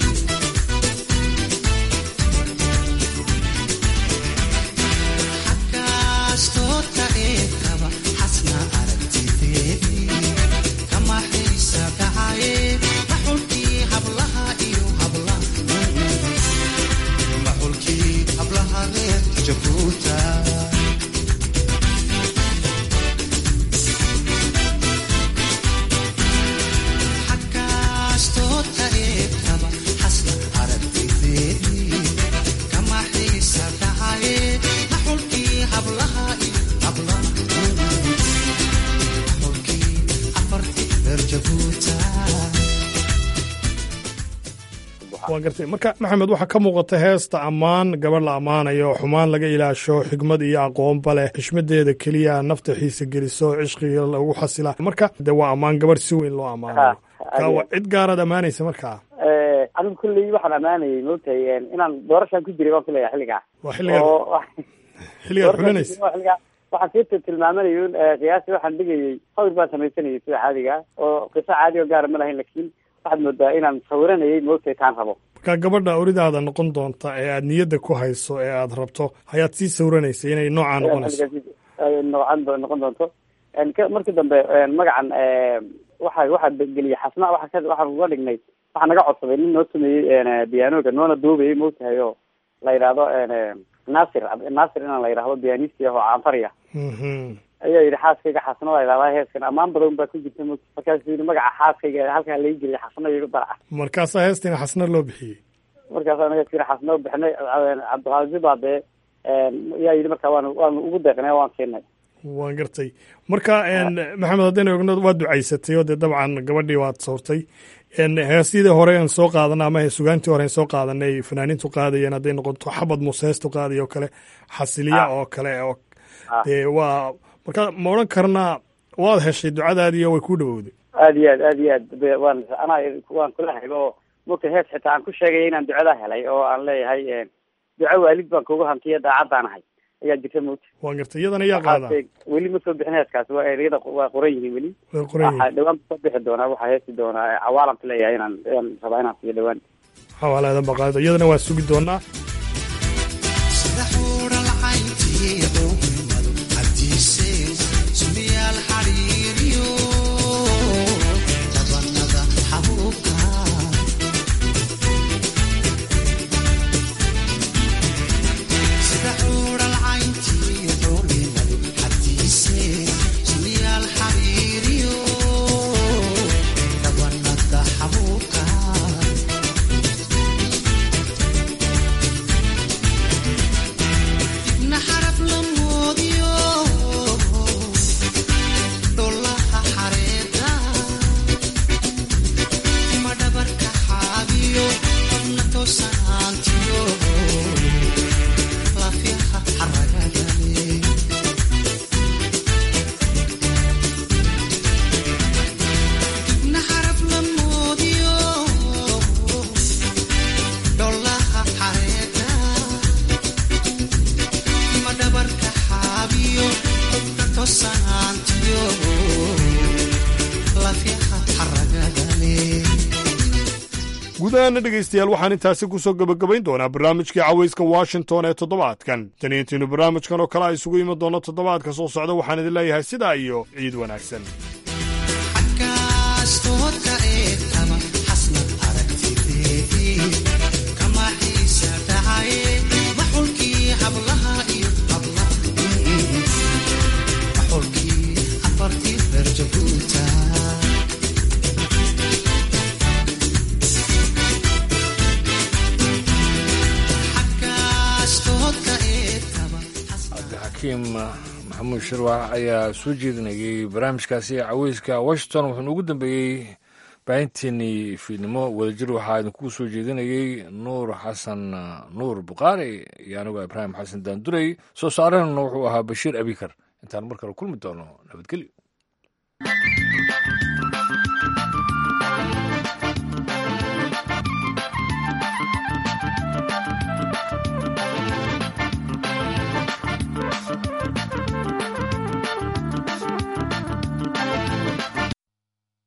xagaastoodka eegaba xasna aragtideedii kama xiisa dhacaye maxulkii hablaha iyo habla maxulkii hablaha reer jabuuta xagaastoodka eegaba xasna aragtideedii kama xiisa dhacaye maxulkii hablaha iyo habla maxulkii afartii reer jabuuta waa gartay marka maxamed waxaa ka muuqata heesta ammaan gabadh la ammaanayo xumaan laga ilaasho xigmad iyo aqoonba leh xishmadeeda keliya nafta xiisa geliso cishqiga lagu xasila marka de waa ammaan gabadh si weyn loo ammaanayo ka waa cid gaaraad ammaanaysa markaa anigu kulley waxaan ammaanayay moogtahay inaan doorashaan ku jiray baan kuleeyahay xilligaa waa xilligaad oo xilligaad xulinaysa xilligaa waxaan sii tilmaamanayay un qiyaasi waxaan dhigayay sawir baan samaysanayay sida caadiga oo qiso caadi oo gaara ma lahayn lakin waxaad moodaa inaan sawiranayay moogtahay taan rabo marka gabadha oridaada noqon doonta ee aad niyadda ku hayso ee aad rabto ayaad sii sawranaysa inay noocaa noqonayso noocan do- noqon doonto ka- markii dambe magacan waxa waxaa geliyay xasna waa ka waxaan uga dhignay waxaa naga codsaday nin noo sameeyey biyaanoga noona duubayay moogtahay oo la yidhaahdo nasir nasir inaan la yidhahdo biyaanisti ah oo caanfariya Mhm. ayaa yidhi xaaskayga xasna la yidhahdaa heeskan ammaan badan baa ku jirta mo markaasuu yidhi magaca xaaskayga halkaa laga geliyay xasna igu daraca markaasaa heestina xasna loo bixiyey markaas anaga sir xasna u bixinay cabdiqaadir baa dee yaa yidhi marka waanu waanu ugu deeqnay waan siinay waan gartay marka maxamed haddaynu ogno waa ducaysatay oo dee dabcan gabadhii waad sawrtay heesyadii hore aan soo qaadana ama sugaantii hore aan soo qaadanay fanaaniintu qaadayeen hadday noqoto xabad museestu qaadayo oo kale xasiliya oo kale oo dee waa marka ma odhan karnaa waad heshay ducadaadii oo way kuu dhawowday aad iyo aad aad iyo aad be- waan anaa waan kula hayba oo mogta hees xitaa aan ku sheegaya inaan ducada helay oo aan leeyahay duco waalid baan kugu hantiya daacadaan ahay ayaa jirta mogta waan gartay iyadana yaa qaadaa weli ma soo bixin heeskaasi waa ereyada waa qoran yihiin weli way qoran waxaa yihiin dhawaan soo bixi doonaa waxaa heesi doonaa cawaalanka leeyahay inaan inaan rabaa inaan siiyo dhawaan xawaaladan baa qaadada iyadana waa sugi doonaa sida xuura lacayntii dhowmadu cabdiisee sumiyaal xariiriyo dabanada xabuubka sida xuura lacayntii dhowmadu cabdiisee sumiyaal xariiriyo dabanada xabuubka dibna xaraf la moodiyo dholaha xareeda ma dhabarka xaabiyo qobna toosanaantiyo lafyaha xaragadale dibna xaraf la moodiyo dholaha xareeda ma dhabarka xaabiyo qobka tosanaantiyo lafyaha xaragadale guud ahaana dhegaystayaal waxaan intaasi ku soo gebagabayn doonaa barnaamijkii cawayska washington ee toddobaadkan taniintiinu barnaamijkan oo kale a isugu imi doono toddobaadka soo socda waxaan idin leeyahay sidaa iyo ciid wanaagsan kaastoodka eegtaba xasnad aragtideedii kama xiisa dhacaye maxulkii hablaha iyo habla maxulkii afartii reer jabuuta kaastoodka eegtaba cabdixakiim maxamuud shirwax ayaa soo jeedinayay barnaamijkaasi caweyska washington wuxuuna ugu dambeeyey baahinteennii fiidnimo wadajir waxaa idinkugu soo jeedinayey nuur xasan nuur bukhaari iyo anigoo ibraahim xasan daandurey soo saareenuna wuxuu ahaa bashiir abikar intaan mar kale kulmi doono nabadgelyo